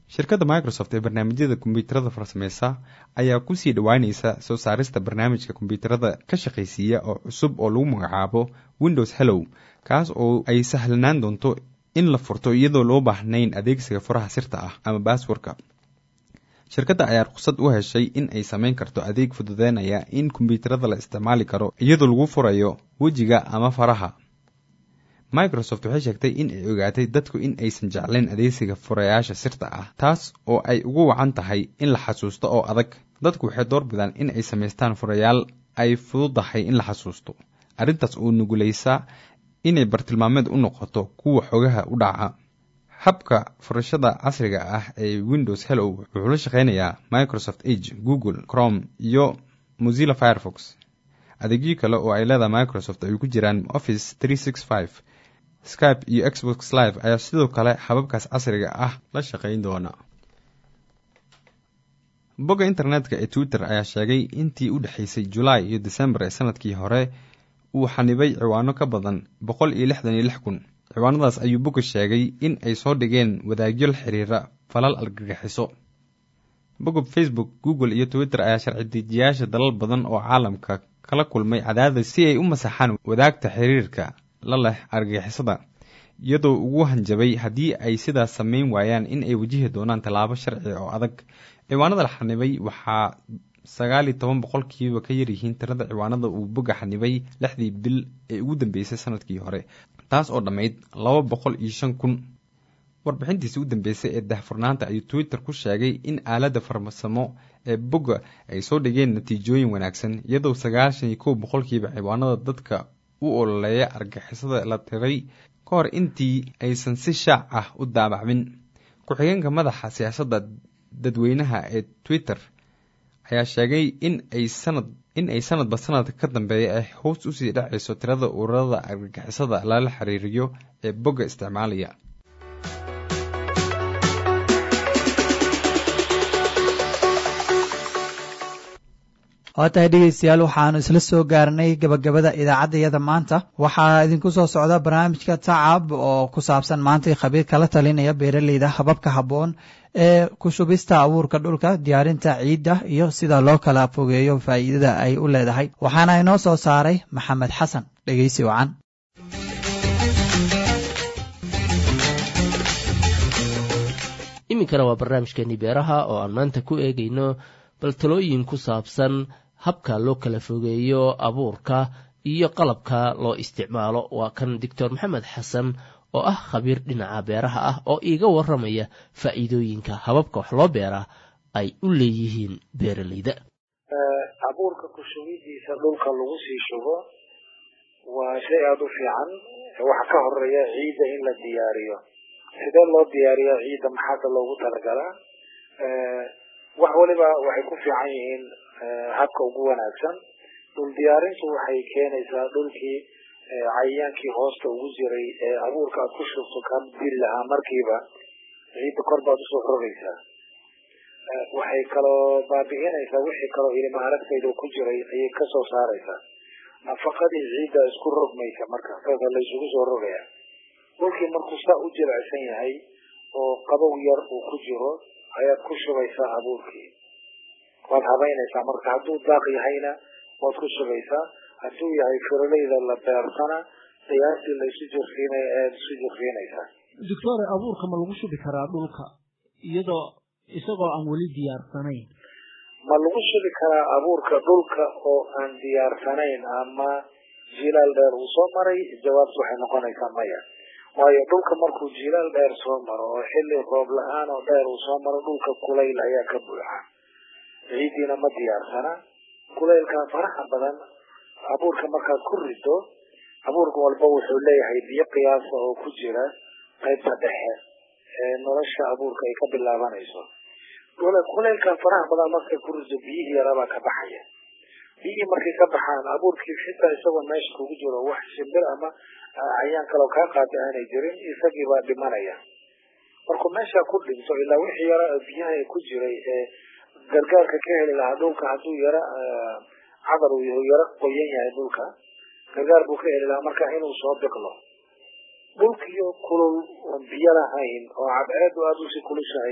S10: shirkadda microsoft ee barnaamijyada kombiyuutarada farsameysa ayaa kusii dhowaaneysa soo saarista barnaamijka kombiyuutarada ka shaqaysiiya oo cusub oo lagu magacaabo windows hellow kaas oo ay sahlanaan doonto in la furto iyadoo loo baahnayn adeegsiga furaha sirta ah ama baaswarka shirkadda ayaa ruqsad u heshay in ay sameyn karto adeeg fududeynaya in kombiyuutarada la isticmaali karo iyadoo lagu furayo wejiga ama faraha microsoft waxay sheegtay in ay ogaatay dadku in aysan jeclayn adeegsiga furayaasha sirta ah taas oo ay ugu wacan tahay in la xasuusto oo adag dadku waxay door bidaan in ay samaystaan furayaal ay fududahay in la xasuusto arrintaas oo nuguleysa inay bartilmaameed u noqoto kuwa xogaha u dhaca habka furashada casriga ah ee windows hellow wuxuu la shaqeynayaa microsoft age google chrome iyo mozilla firefox adeegyo kale oo ay leedahay microsoft ay ku jiraan office skype iyo xbox live ayaa sidoo kale hababkaas casriga ah la shaqeyn doona bogga internetka ee twitter ayaa sheegay intii u dhexeysay julaay iyo december ee sanadkii hore uu xanibay ciwaano ka badan boqol iyo lixdan iyo lix kun ciwaanadaas ayuu bogga sheegay in ay soo dhigeen wadaagyo la xiriira falal argagixiso bogga facebook google iyo twitter ayaa sharci dejiyaasha dalal badan oo caalamka kala kulmay cadaadis si ay u masaxaan wadaagta xiriirka la leh argagixisada iyadoo ugu hanjabay haddii ay sidaas sameyn waayaan in ay wajihi doonaan tallaabo sharci oo adag ciwaanada la xanibay waxaa sagaal iyo toban boqolkiiba ka yaryihiin tirada ciwaanada uu bogga xanibay lixdii bil ee ugu dambeysay sanadkii hore taas oo dhammayd laba boqol iyo shan kun warbixintiisi u dambeysay ee dahfurnaanta ayuu twitter ku sheegay in aaladda farmasamo ee bogga ay soo dhigeen natiijooyin wanaagsan iyadoo sagaashan iyo kow boqolkiiba ciwaanada dadka u ololeeya argixisada la tiray ka hor intii aysan si shaac ah u daabacmin ku-xigeenka madaxa siyaasadda dadweynaha ee twitter ayaa sheegay in ay sanad in ay sanadba sanadka ka dambeeya ay hoos usii dhacayso tirada ururada argagixisada lala xiriiriyo ee bogga isticmaalaya
S2: waa tahay dhegeystayaal waxaanu isla soo gaarnay gabagabada idaacaddayada maanta waxaa idinku soo socda barnaamijka tacab oo ku saabsan maantay khabiir kala talinaya beeraleyda hababka habboon ee ku shubista abuurka dhulka diyaarinta ciidda iyo sida loo kala fogeeyo faa'iidada ay u leedahay waxaana inoo soo saaray maxamed xasan dhegeysi wacan
S17: iminkana waa barnaamijkeeni beeraha oo aan maanta ku eegayno bal talooyin ku saabsan habka loo kala fogeeyo abuurka iyo qalabka loo isticmaalo waa kan doctor maxamed xasan oo ah khabiir dhinaca beeraha ah oo iiga waramaya faa'iidooyinka hababka wax loo beeraa ay u leeyihiin beeraleyda
S6: abuurka ku shugidiisa dhulka lagu sii shugo waa shay aada u fiican waxa ka horeeya ciidda in la diyaariyo sidee loo diyaariyaa ciidda maxaada loogu talagalaa wax waliba waxay ku fiican yihiin habka ugu wanaagsan dhul diyaarintu waxay keenaysaa dhulkii cayayaankii hoosta ugu jiray ee abuurka aad ku shubto ka diri lahaa markiiba ciidda kor baad usoo rogaysaa waxay kaloo baabi'inaysaa wixii kaloo ilma aragtayda ku jiray ayay kasoo saaraysaa nafaqadii ciidda isku rogmaysa marka saasa laysugu soo rogaya dhulkii markuu saa u jilicsan yahay oo qabow yar uu ku jiro ayaad ku shubaysaa abuurkii waad habaynaysaa marka hadduu daaq yahayna waad ku shubaysaa hadduu yahay firoleyda la beersana qiyaastii laysu jirsiinaya ayaad isu jirsiinaysaa
S7: doctore abuurka ma lagu shubi karaa dhulka iyadoo isagoo aan weli diyaarsanayn
S6: ma lagu shubi karaa abuurka dhulka oo aan diyaarsanayn ama jilaal dheer uu soo maray jawaabtu waxay noqonaysaa maya waayo dhulka markuu jilaal dheer soo maro oo xilli roob la-aan oo dheer uu soo maro dhulka kulayl ayaa ka buuxa ciiddiina ma diyaarsana kulaylkaa faraha badan abuurka markaad ku rido abuurka walba wuxuu leeyahay biyo qiyaasa oo ku jira qaybta dhexe ee nolosha abuurka ay ka bilaabanayso kulaylkaa faraha badan markay ku rido biyihii yarabaa ka baxaya biyihii markay ka baxaan abuurkii xitaa isagoo meesha kugu jiro wax shimbir ama cayaan kaloo kaa qaata aanay jirin isagii baa dhimanaya markuu meesha ku dhinto ilaa wixii yara biyaha ku jiray ee gargaarka ka heli lahaa dhulka hadduu yara cadar uu yahay yara qoyan yahay dhulka gargaar buu ka heli lahaa marka inuu soo biqlo dhulkiyo kulul oon biyo lahayn oo cadceedu aada usii kulushahay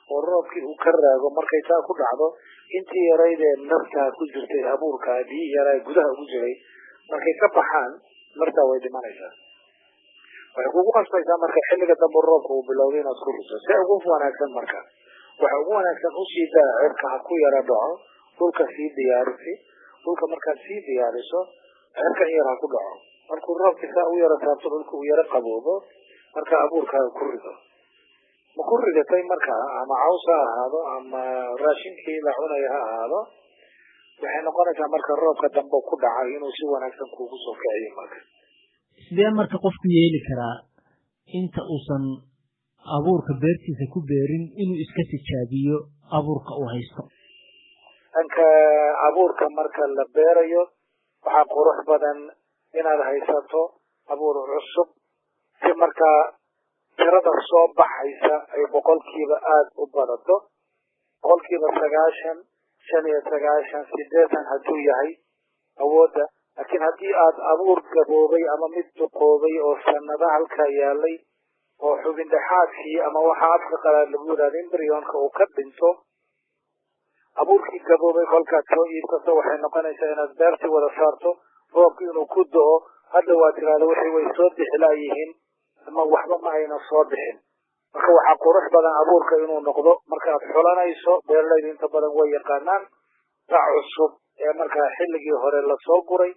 S6: oo roobkii uu ka raago markay saa ku dhacdo intii yarayd ee naftaa ku jirtay abuurkaa biyi yaraa gudaha ugu jiray markay ka baxaan naftaa way dhimanaysaa waxay kugu qasbaysaa marka xilliga dambe roobka uu bilowday inaad ku riso si ugu wanaagsan marka waxa ugu wanaagsan usii daa cirka ha ku yara dhaco dhulka sii diyaarisi dhulka markaad sii diyaariso cirka in yar ha ku dhaco markuu roobkii saa u yara saabto dhulka uu yara qaboobo marka abuurkaaga ku rido ma ku ridatay marka ama caws ha ahaado ama raashinkii la cunaya ha ahaado waxay noqonaysaa marka roobka dambe ku dhacay inuu si wanaagsan kuugu soo kiciyo marka
S7: sidee marka qofku yeeli karaa inta uusan abuurka beertiisa ku beerin inuu iska tijaabiyo abuurka uu haysto
S6: dhanka abuurka marka la beerayo waxaa qurux badan inaad haysato abuur cusub si markaa tirada soo baxaysa ay boqolkiiba aada u badato boqolkiiba sagaashan shan iyo sagaashan sideetan hadduu yahay awoodda laakiin haddii aad abuur gaboobay ama mid duqoobay oo sanado halkaa yaalay oo xubin dhexaadkii ama waxa afka qalaad lagu yidhahda embrionka uu ka dhinto abuurkii gaboobay kolkaad soo iibsato waxay noqonaysaa inaad beertii wada saarto roobki inuu ku do-o hadda waa tirahda wixii way soo bixilaayihiin ama waxba ma ayna soo bixin marka waxaa qurux badan abuurka inuu noqdo markaad xulanayso beeralayda inta badan way yaqaanaan ta cusub ee markaa xilligii hore lasoo guray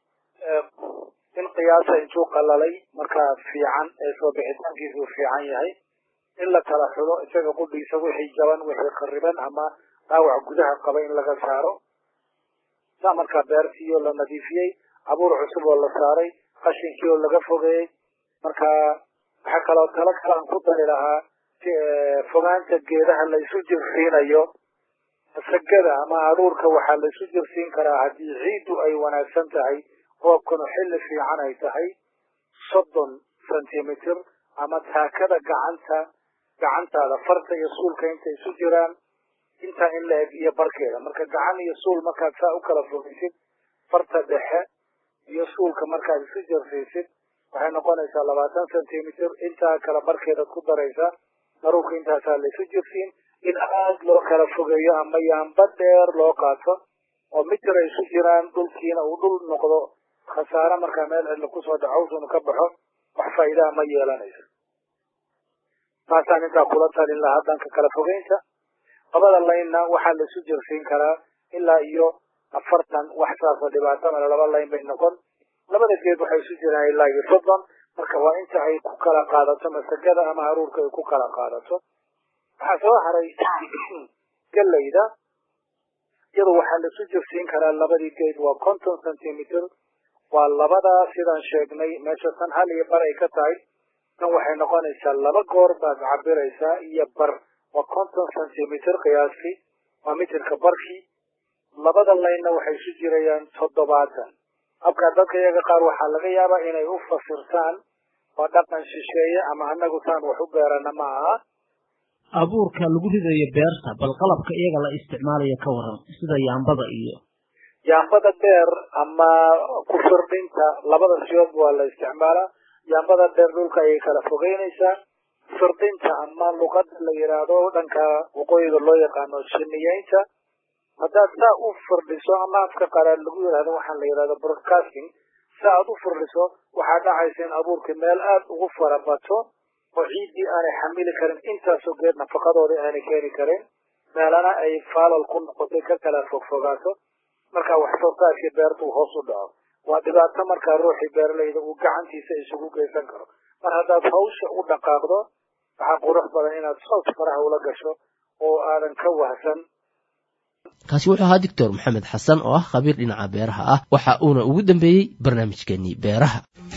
S6: in qiyaasa intuu qalalay markaa fiican ee soo bixitaankiisuu fiican yahay in la kala xulo isaga qudhiisa wixii jaban wixii qariban ama dhaawac gudaha qaba in laga saaro saa markaa beertii oo la nadiifiyey abuur cusub oo la saaray qashinkii oo laga fogeeyey marka waxaa kaloo talo kale aan ku dari lahaa fogaanta geedaha la isu jirsiinayo sagada ama aruurka waxaa la isu jirsiin karaa haddii ciiddu ay wanaagsan tahay roobkanu xilli fiican ay tahay soddon centimeter ama taakada gacanta gacantaada farta iyo suulka intay isu jiraan intaa in la eg iyo barkeeda marka gacan iyo suul markaad saa u kala fogeysid farta dhexe iyo suulka markaad isu jirsiisid waxay noqonaysaa labaatan centimeter intaa kala barkeedaad ku daraysaa daruurka intaasaa la isu jirsiin in aad loo kala fogeeyo ama yaamba dheer loo qaato oo mitir ay isu jiraan dhulkiina uu dhul noqdo khasaare markaa meel cidla kusoo dhacowsunu ka baxo wax faa'iidaha ma yeelanayso taasaan intaa kula talin lahaa dhanka kala fogeynta labada laynna waxaa la isu jirsiin karaa ilaa iyo afartan wax saasoo dhibaato male laba layn bay noqon labada geed waxay isu jiraan ilaa iyo soddon marka waa inta ay ku kala qaadato masagada ama haruurka ay ku kala qaadato waxaa soo haray galayda iyadu waxaa la isu jirsiin karaa labadii geed waa conton centimeter waa labadaa sidaan sheegnay meesha tan hal iyo bar ay ka tahay tan waxay noqonaysaa laba goor baad cabiraysaa iyo bar waa conton centimeter qiyaastii waa mitirka barkii labada laynna waxay isu jirayaan toddobaatan habkaa dadka iyaga qaar waxaa laga yaabaa inay u fasirtaan oo dhaqan shisheeye ama anagu taan wax u beerana ma aha
S7: abuurka lagu ridayo beerta bal qalabka iyaga la isticmaalayo ka waran sida yaambada iyo
S6: yaambada dheer ama ku firdhinta labada siyoodba waa la isticmaalaa yaambada dheer dhulka ayay kala fogeynaysaa firdhinta ama luqada la yidhaahdo dhanka waqooyiga loo yaqaano shiniyeynta haddaad saa u firdhiso ama afka qalaad lagu yidhahdo waxaan la yidhahdo broadcasting sa aad u firdhiso waxaa dhacaysa in abuurkii meel aada ugu farabato oo ciiddii aanay xamili karin intaasoo geed nafaqadoodii aanay keeni karin meelana ay faalal ku noqotay ka kala fogfogaato markaa wax soo saarkii beerta uu hoos u dhaco waa dhibaato markaa ruuxii beeralayda uu gacantiisa isugu geysan karo mar haddaad hawsha u dhaqaaqdo waxaa qurux badan inaad soos faraha ula gasho oo aadan ka wahsan
S17: kaasi wuxuu ahaa doctor maxamed xasan oo ah khabiir dhinaca beeraha ah waxa uuna ugu dambeeyey barnaamijkeenii beeraha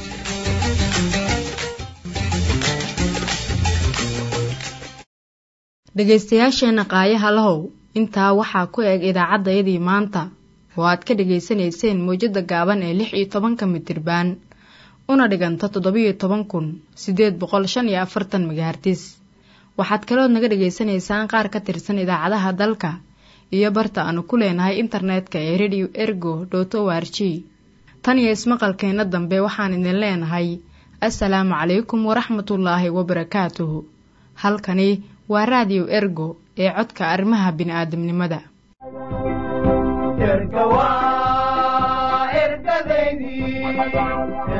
S5: dhegaystayaasheenna qaayaha lahow intaa waxaa ku eg idaacaddayadii maanta oo aad ka dhegaysanayseen mawjadda gaaban ee lix iyo tobanka mitirbaan una dhiganta toddobiyo toban kun siddeed boqol shan iyo afartan megahartis waxaad kalood naga dhegaysanaysaan qaar ka tirsan idaacadaha dalka iyo barta aanu ku leenahay internetka ee radio ergo dot o r g tan iyo ismaqalkeenna dambe waxaan idin leenahay assalaamu calaykum waraxmatullaahi wabarakaatuhu halkani waa raadiyo ergo ee codka arrimaha bini'aadamnimada
S8: erga waa ergadaydii